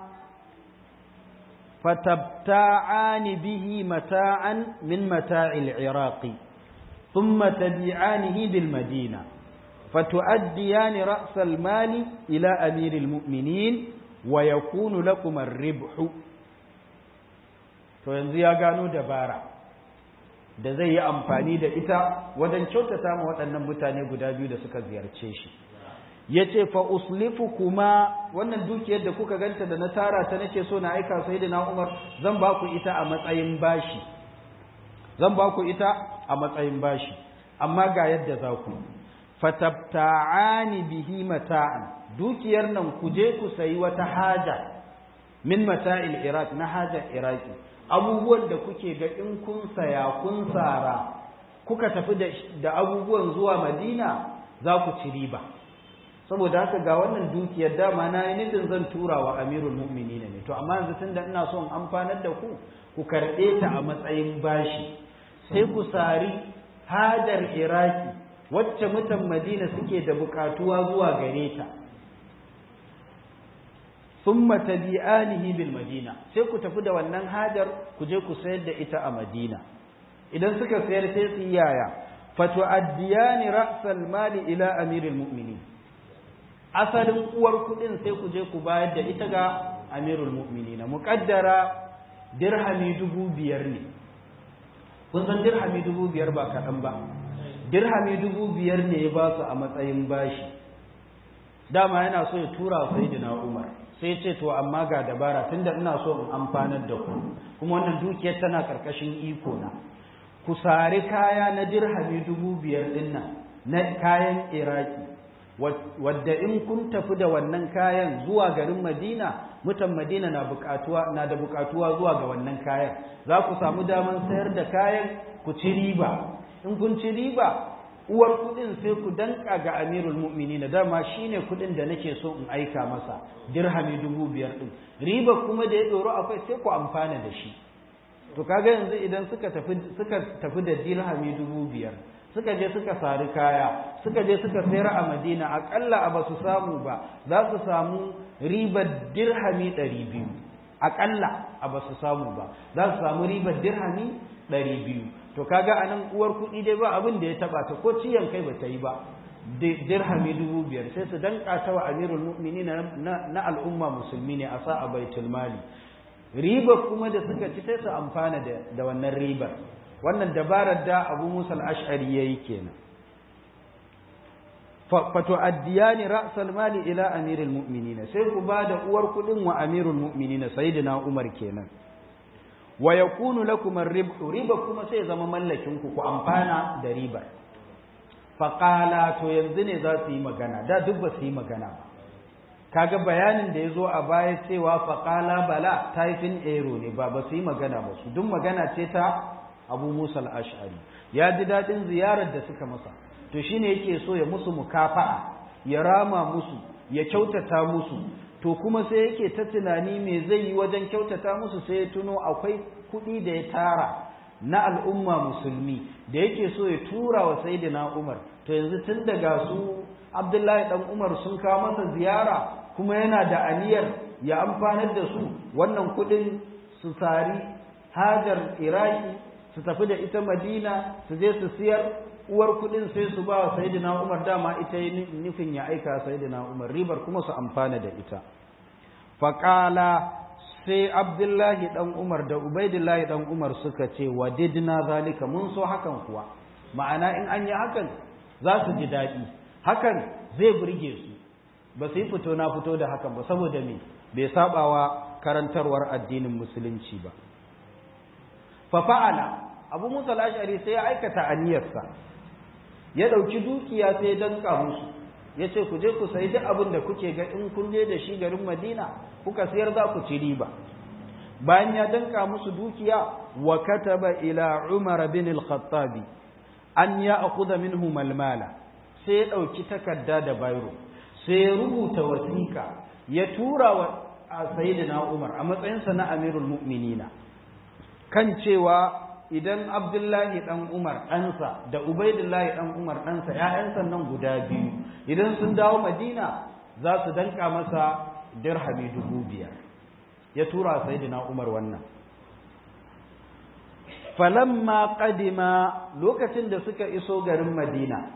فتبتاعان به متاعا من متاع العراق ثم تبيعانه بالمدينة فتؤديان رأس المال إلى أمير المؤمنين ويكون لكم الربح to yanzu ya gano dabara da zai yi amfani da ita wajen kyautata ma waɗannan mutane guda biyu da suka ziyarce shi ya ce fa uslifu kuma wannan dukiyar da kuka ganta da na tara ta nake so na aika sai da na umar zan ba ku ita a matsayin bashi zan ba ku ita a matsayin bashi amma ga yadda za ku fatabta'ani bihi mata'an dukiyar nan ku je ku sayi wata haja min mata'il iraq na hajar iraki abubuwan da kuke ga in kun saya kun tsara kuka tafi da abubuwan zuwa madina za ku ci riba saboda haka ga wannan dukiyar dama na yi nufin zan tura wa amirul mu'minina ne to amma yanzu tunda ina son amfanar da ku ku karɓe ta a matsayin bashi sai ku sari hajar iraki wacce mutan madina suke da bukatuwa zuwa gare ta thumma tabi'anihi bil madina sai ku tafi da wannan hajar ku je ku sayar da ita a madina idan suka sayar sai su yaya fatu'addiyani ra'sal mali ila amiril mu'minin asalin uwar kudin sai ku je ku bayar da ita ga amirul mu'minina muqaddara dirhami dubu biyar ne kun san dirhami dubu biyar ba kaɗan ba dirhami dubu biyar ne ya ba su a matsayin bashi dama yana so ya tura sayyidina umar sai ce to amma ga dabara tunda ina so in amfanar da ku kuma wannan dukiyar tana karkashin iko na ku sari kaya na dirhami dubu biyar din nan na kayan iraki wadda in kun tafi da wannan kayan zuwa garin madina mutan madina na bukatuwa na da bukatuwa zuwa ga wannan kayan za ku samu daman sayar da kayan ku ci riba in kun ci riba uwar kudin sai ku danka ga amirul mu'minina dama shine kudin da nake so in aika masa dirhami dubu biyar din riba kuma da ya doro akwai sai ku amfana da shi to kaga yanzu idan suka tafi suka tafi da dirhami dubu biyar suka je suka sari kaya suka je suka sayar a madina akalla a ba su samu ba za su samu ribar dirhami ɗari biyu akalla a ba su samu ba za su samu ribar dirhami ɗari biyu to kaga a nan uwar kuɗi dai ba abin da ya taɓa ta ko ciyan kai ba ta yi ba dirhami dubu biyar sai su danka ta wa amirul mu'mini na al'umma musulmi ne a sa a baitul mali ribar kuma da suka ci sai su amfana da wannan ribar wannan dabarar da abu musa al'ash'ari ya yi kenan fato addiyani ra'sal mali ila amirul mu'minina sai ku ba da uwar kudin wa amirul mu'minina sayyidina umar kenan wa yakunu lakum ar-ribhu riba kuma sai zama mallakin ku ku amfana da ribar faqala to yanzu ne za su yi magana da duk ba su yi magana ba kaga bayanin da ya zo a baya cewa faqala bala typing error ne ba ba su yi magana ba su duk magana ce ta abu musa al'ashari ya ji daɗin ziyarar da suka masa to shine yake so ya musu mukafa'a ya rama musu ya kyautata musu to kuma sai yake ta tunani me zai yi wajen kyautata musu sai ya tuno akwai kuɗi da ya tara na al'umma musulmi da yake so ya tura wa sayyidina umar to yanzu tun daga su abdullahi dan umar sun kawo masa ziyara kuma yana da aniyar ya amfanar da su wannan kuɗin su sari hajar iraki su tafi da ita madina su je su siyar uwar kuɗin sai su ba wa sayidina umar dama ita yi nufin ya aika sayidina umar ribar kuma su amfana da ita faƙala sai abdullahi ɗan umar da ubaidillahi ɗan umar suka ce wa didna zalika mun so hakan kuwa ma'ana in an yi hakan za su ji daɗi hakan zai burge su ba su yi fito na fito da hakan ba saboda me bai sabawa karantarwar addinin musulunci ba fa fa'ala abu musa al-ash'ari sai ya aikata aniyarsa ya ɗauki dukiya sai ya danka musu ya ce ku je ku sayi duk abin da kuke ga in kun je da shi garin madina kuka sayar za ku ci riba bayan ya danka musu dukiya wa kataba ila umar bin al-khattab an ya akhudha minhu malmala sai ya ɗauki takarda da bayro sai ya rubuta wasiƙa ya tura wa sayyidina umar a matsayinsa na amirul mu'minina kan cewa idan abdullahi ɗan umar ɗansa da ubaidullahi ɗan umar ɗansa ‘ya'yansa nan guda biyu idan sun dawo madina za su danka masa dirhami dubu biyar ya tura sayidina umar wannan falamma qadima lokacin da suka iso garin madina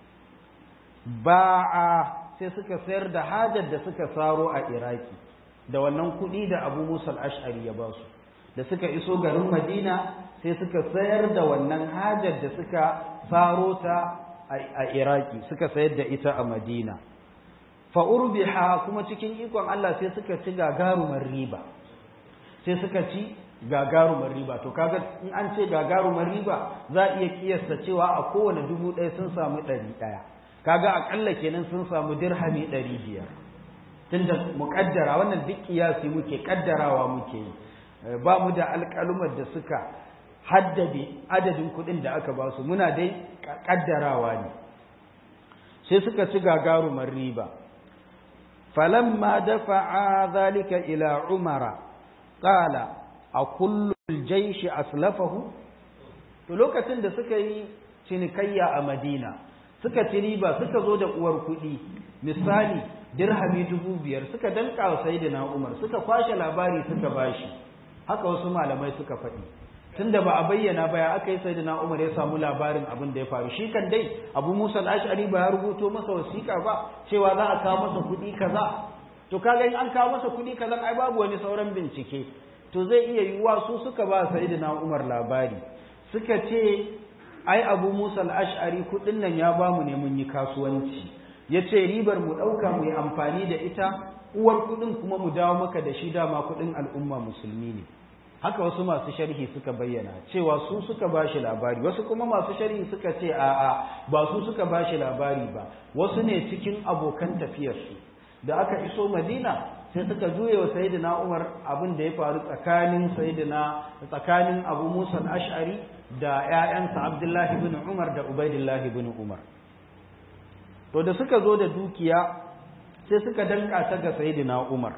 ba'a sai suka sayar da hajar da suka saro a iraki da wannan kuɗi da abu musa al-ash'ari ya ba su da suka iso garin madina sai suka sayar da wannan hajar da suka faro ta a iraki suka sayar da ita a madina fa'urbiha kuma cikin ikon Allah sai suka ci gagarumar riba sai suka ci gagarumar riba to kaga in an ce gagarumar riba za a iya kiyasta cewa a kowane dubu ɗaya sun samu ɗari ɗaya kaga aƙalla kenan sun samu dirhami ɗari biyar tunda muƙaddara wannan duk kiyasi muke ƙaddarawa muke yi ba mu da alƙalumar da suka haddade adadin kuɗin da aka ba su muna dai ƙaddarawa ne sai suka ci gagarumar riba falamma dafa'a zalika ila umara qala a kullum jaishi aslafahu to lokacin da suka yi cinikayya a madina suka ci riba suka zo da uwar kuɗi misali dirhami dubu biyar suka danka wa sayyidina umar suka kwashe labari suka bashi haka wasu malamai suka faɗi tunda ba a bayyana ba ya aka yi sayyidina umar ya samu labarin abin da ya faru shi kan dai abu musa al-ash'ari ba ya rubuto masa wasiƙa ba cewa za a kawo masa kuɗi kaza to kaga in an kawo masa kuɗi kaza ai babu wani sauran bincike to zai iya yiwuwa su suka ba sayyidina umar labari suka ce ai abu musa al-ash'ari kuɗin nan ya ba mu ne mun yi kasuwanci ya ce ribar mu ɗauka mu yi amfani da ita uwar kuɗin kuma mu dawo maka da shi dama kuɗin al'umma musulmi ne haka wasu masu sharhi suka bayyana cewa su suka ba shi labari wasu kuma masu sharhi suka ce a'a ba su suka ba shi labari ba wasu ne cikin abokan tafiyarsu da aka iso madina sai suka juye wa sayyidina umar abin da ya faru tsakanin sayyidina tsakanin abu musa al-ash'ari da ƴaƴansa abdullahi bin umar da ubaidillahi bin umar to da suka zo da dukiya sai suka danka ta ga sayyidina umar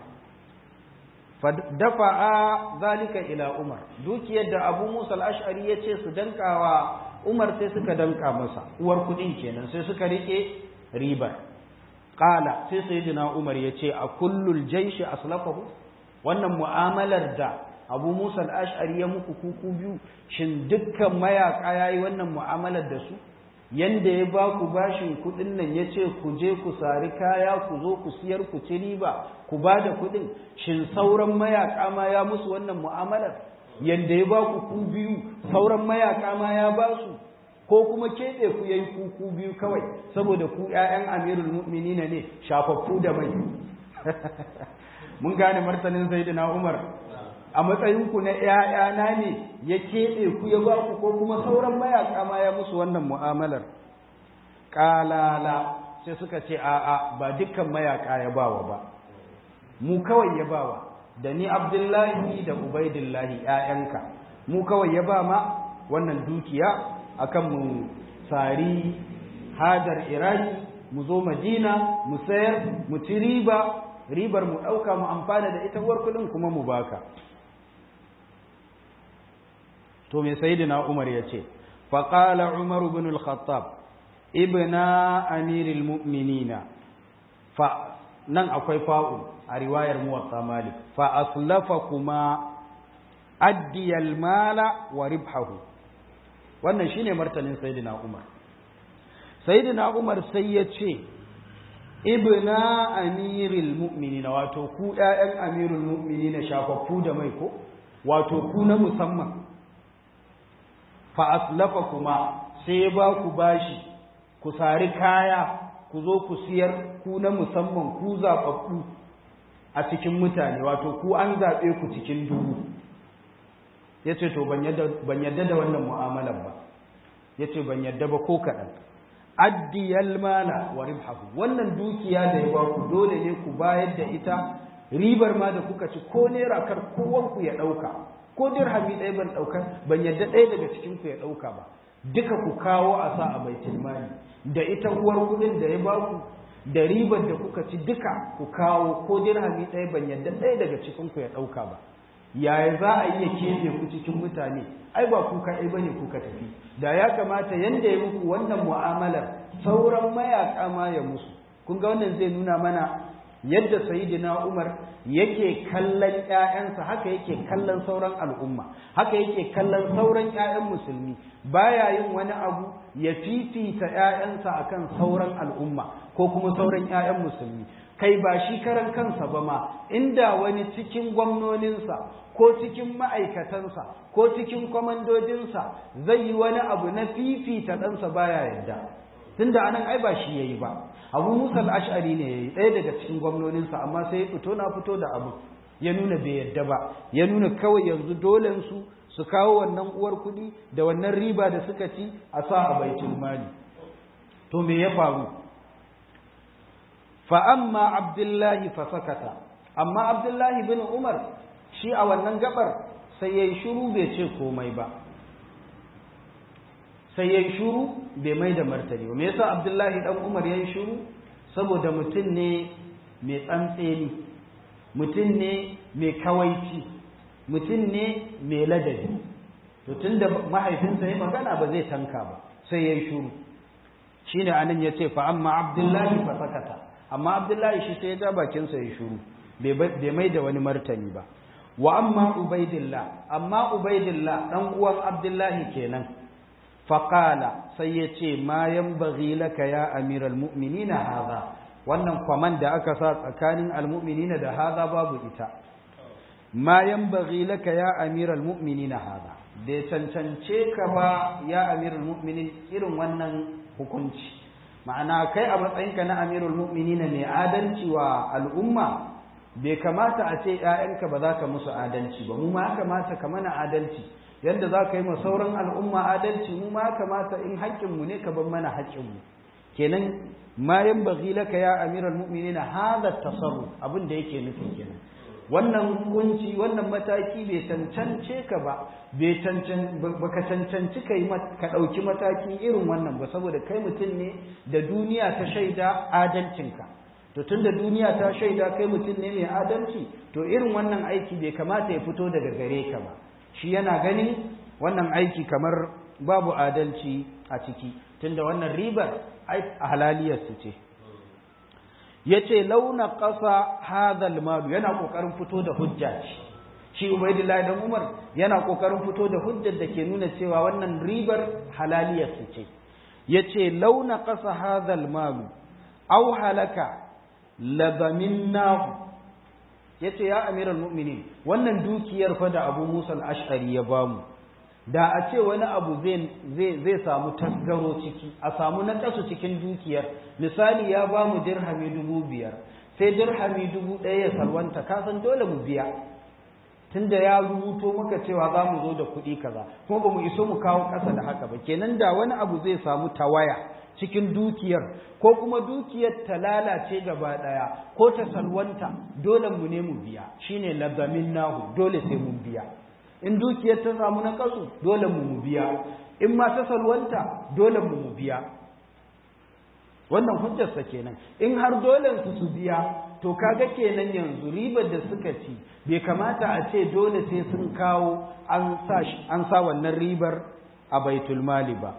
dafa'a zalika ila Umar dukiyar da Abu Musa al-Ash'ari yace su dankawa Umar sai suka danka masa uwar kudin kenan sai suka rike riba qala sai sayyidina Umar yace a kullul jaysh aslafahu wannan mu'amalar da Abu Musa al-Ash'ari ya muku kuku biyu shin dukkan mayaka yayi wannan mu'amalar da su yanda ya ba ku bashin kudin nan ya ce ku je ku sari kaya ku zo ku siyar ku ci riba ku ba da kudin shin sauran mayaka ma ya musu wannan mu'amalar yanda ya ba ku ku biyu sauran mayaka ma ya ba su ko kuma keɓe ku yayi ku ku biyu kawai saboda ku ƴaƴan amirul mu'minina ne shafaffu da mai mun gane martanin sayyidina umar a matsayinku na ‘ya'yana ne ya keɓe ku ya ba ku ko kuma sauran mayaƙa ma ya musu wannan mu'amalar ƙalala sai suka ce a'a ba dukkan mayaƙa ya bawa ba mu kawai ya bawa da ni abdullahi da ubaidillahi ‘ya'yanka mu kawai ya ba ma wannan dukiya akan mu sari hajar iraki mu zo madina mu sayar mu ci riba ribar mu ɗauka mu amfana da ita uwar kuɗin kuma mu baka to me sayyidina Umar yace fa qala Umar ibn al-Khattab ibna amiril mu'minina fa nan akwai fa'u a riwayar muwatta Malik fa aslafakuma addi al-mala wa ribhahu wannan shine martanin sayyidina umar sayyidina umar sai ya ce ibna amiril mu'minina wato ku ƴaƴan amirul mu'minina shafaffu da mai ko wato ku na musamman fa aslafa kuma sai ya ba ku bashi ku sari kaya ku zo ku siyar ku na musamman ku zaɓaɓɓu a cikin mutane wato ku an zaɓe ku cikin dubu ya ce to ban yadda da wannan mu'amalar ba ya ce ban yadda ba ko kaɗan addiyal mala wa ribhahu wannan dukiya da ya baku dole ne ku bayar da ita ribar ma da kuka ci ko naira kar kowanku ya ɗauka ko dirhami ɗaya ban ɗauka ban yadda ɗaya daga cikin ku ya ɗauka ba duka ku kawo a sa a baitul mali da ita uwar kuɗin da ya baku da ribar da kuka ci duka ku kawo ko dirhami ɗaya ban yadda ɗaya daga cikin ku ya ɗauka ba yaya za a iya keɓe ku cikin mutane ai ba ku kaɗai bane kuka tafi da ya kamata yanda ya muku wannan mu'amalar sauran mayaƙa ma ya musu kun ga wannan zai nuna mana yadda sayyidina Umar yake kallon ƴaƴansa haka yake kallon sauran al'umma haka yake kallon sauran ƴaƴan musulmi baya yin wani abu ya fifita ƴaƴansa akan sauran al'umma ko kuma sauran ƴaƴan musulmi kai ba shi karan kansa ba ma inda wani cikin gwamnoninsa ko cikin ma'aikatansa ko cikin kwamandojinsa zai yi wani abu na fifita ɗansa baya yadda tunda anan ai ba shi yayi ba abu musa al-ash'ari ne yayi ɗaya daga cikin gwamnoninsa amma sai ya fito na fito da abu ya nuna bai yadda ba ya nuna kawai yanzu dolen su su kawo wannan uwar kuɗi da wannan riba da suka ci a sa a baitul mali to me ya faru fa amma abdullahi fa sakata amma abdullahi bin umar shi a wannan gabar sai yayi shiru bai ce komai ba sai yayi shiru bai mai da martani ba me yasa abdullahi dan umar yayi shiru saboda mutum ne mai tsantseni mutum ne mai kawaici mutum ne mai ladabi to tunda mahaifinsa ya magana ba zai tanka ba sai yayi shiru shine anan yace fa amma abdullahi fa sakata amma abdullahi shi sai ya ja bakinsa ya shiru bai mai da wani martani ba wa amma ubaidillah amma ubaidillah dan uwan abdullahi kenan faqala sai ya ce ma yanbaghi laka ya amiral mu'minina hadha wannan kwaman da aka sa tsakanin almu'minina da hadha babu ita ma yanbaghi laka ya amiral mu'minina hadha bai cancance ka ba ya amiral mu'minin irin wannan hukunci ma'ana kai a matsayinka na amirul mu'minina mai adalci wa al'umma bai kamata a ce ‘ya'yanka ba za ka musu adalci ba mu ma ya kamata ka mana adalci yadda za ka yi ma sauran al'umma adalci mu ma ya kamata in haƙƙinmu ne ka bar mana haƙƙinmu kenan ma yan bagi laka ya amiral mu'minina hada tasarruf abin da yake nufi kenan wannan hukunci wannan mataki bai cancance ka ba bai cancan baka cancanci kai ka ɗauki mataki irin wannan ba saboda kai mutum ne da duniya ta shaida adalcinka to tunda duniya ta shaida kai mutum ne mai adalci to irin wannan aiki bai kamata ya fito daga gare ka ba shi yana ganin wannan aiki kamar babu adalci a ciki tunda wannan ribar a halaliyar su ce yace launa ƙasa hadal malu yana ƙoƙarin fito da hujja ce shi ubaidullahi dan umar yana ƙoƙarin fito da hujjar da ke nuna cewa wannan ribar halaliyar su ce yace launa ƙasa hadal malu aw halaka labaminnahu yace ya amiral mu'minin wannan dukiyar fa da Abu Musa al-Ash'ari ya bamu da a ce wani abu zai zai samu tasgaro ciki a samu nakasu cikin dukiyar misali ya bamu dirhami dubu biyar sai dirhami dubu ɗaya ya salwanta kasan dole mu biya tunda ya rubuto maka cewa za mu zo da kuɗi kaza kuma ba mu iso mu kawo ƙasa da haka ba kenan da wani abu zai samu tawaya cikin dukiyar ko kuma dukiyar ta lalace gaba ɗaya ko ta salwanta dole mu ne mu biya shine lazamin nahu dole sai mun biya in dukiyar ta samu na kasu dole mu mu biya in ma ta salwanta dole mu mu biya wannan hujjarsa kenan in har dole su su biya to kaga kenan yanzu ribar da suka ci bai kamata a ce dole sai sun kawo an sa an sa wannan ribar a baitul mali ba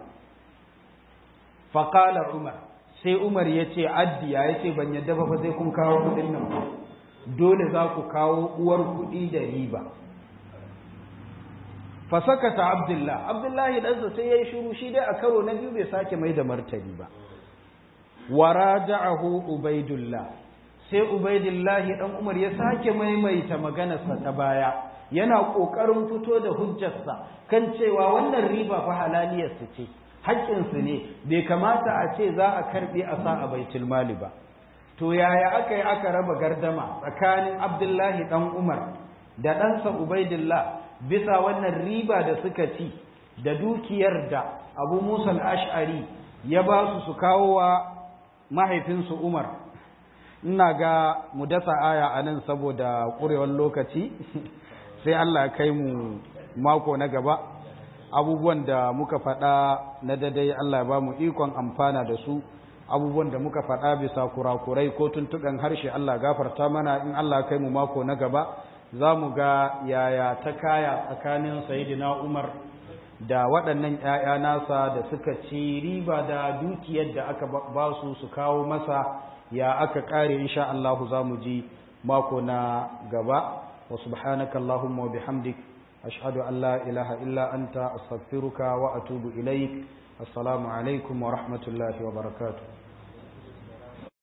faqala umar sai umar ya ce addiya ya ce ban yadda ba fa sai kun kawo kuɗin nan dole za ku kawo uwar kuɗi da riba fasakata abdullah abdullahi ɗansa sai ya yi shuru shi dai a karo na biyu bai sake mai da martani ba waraja'ahu ubaidullah sai ubaidullahi dan umar ya sake maimaita maganarsa ta baya yana kokarin fito da hujjarsa kan cewa wannan riba fa halaliyar su ce haƙƙin su ne bai kamata a ce za a karbe a sa a baitul mali ba to yaya aka yi aka raba gardama tsakanin abdullahi dan umar da ɗansa ubaidullah bisa wannan riba da suka ci da dukiyar da abu musa al-ash'ari ya ba su su kawo wa mahaifinsu umar ina ga mu dasa aya a nan saboda ƙurewar lokaci sai Allah ya kai mu mako na gaba abubuwan da muka faɗa na dadai Allah ya ba mu ikon amfana da su abubuwan da muka faɗa bisa kurakurai ko tuntuɓen harshe Allah gafarta mana in Allah ya kai mu mako na gaba za mu ga yaya ta kaya tsakanin sayidina Umar da waɗannan ‘ya'ya nasa da suka ci riba da dukiyar da aka ba su su kawo masa ya aka ƙare insha Allah za mu ji mako na gaba wa subhanaka Allahumma wa bihamdik ashhadu an la ilaha illa anta astaghfiruka wa atubu ilaik assalamu alaikum wa rahmatullahi wa barakatuh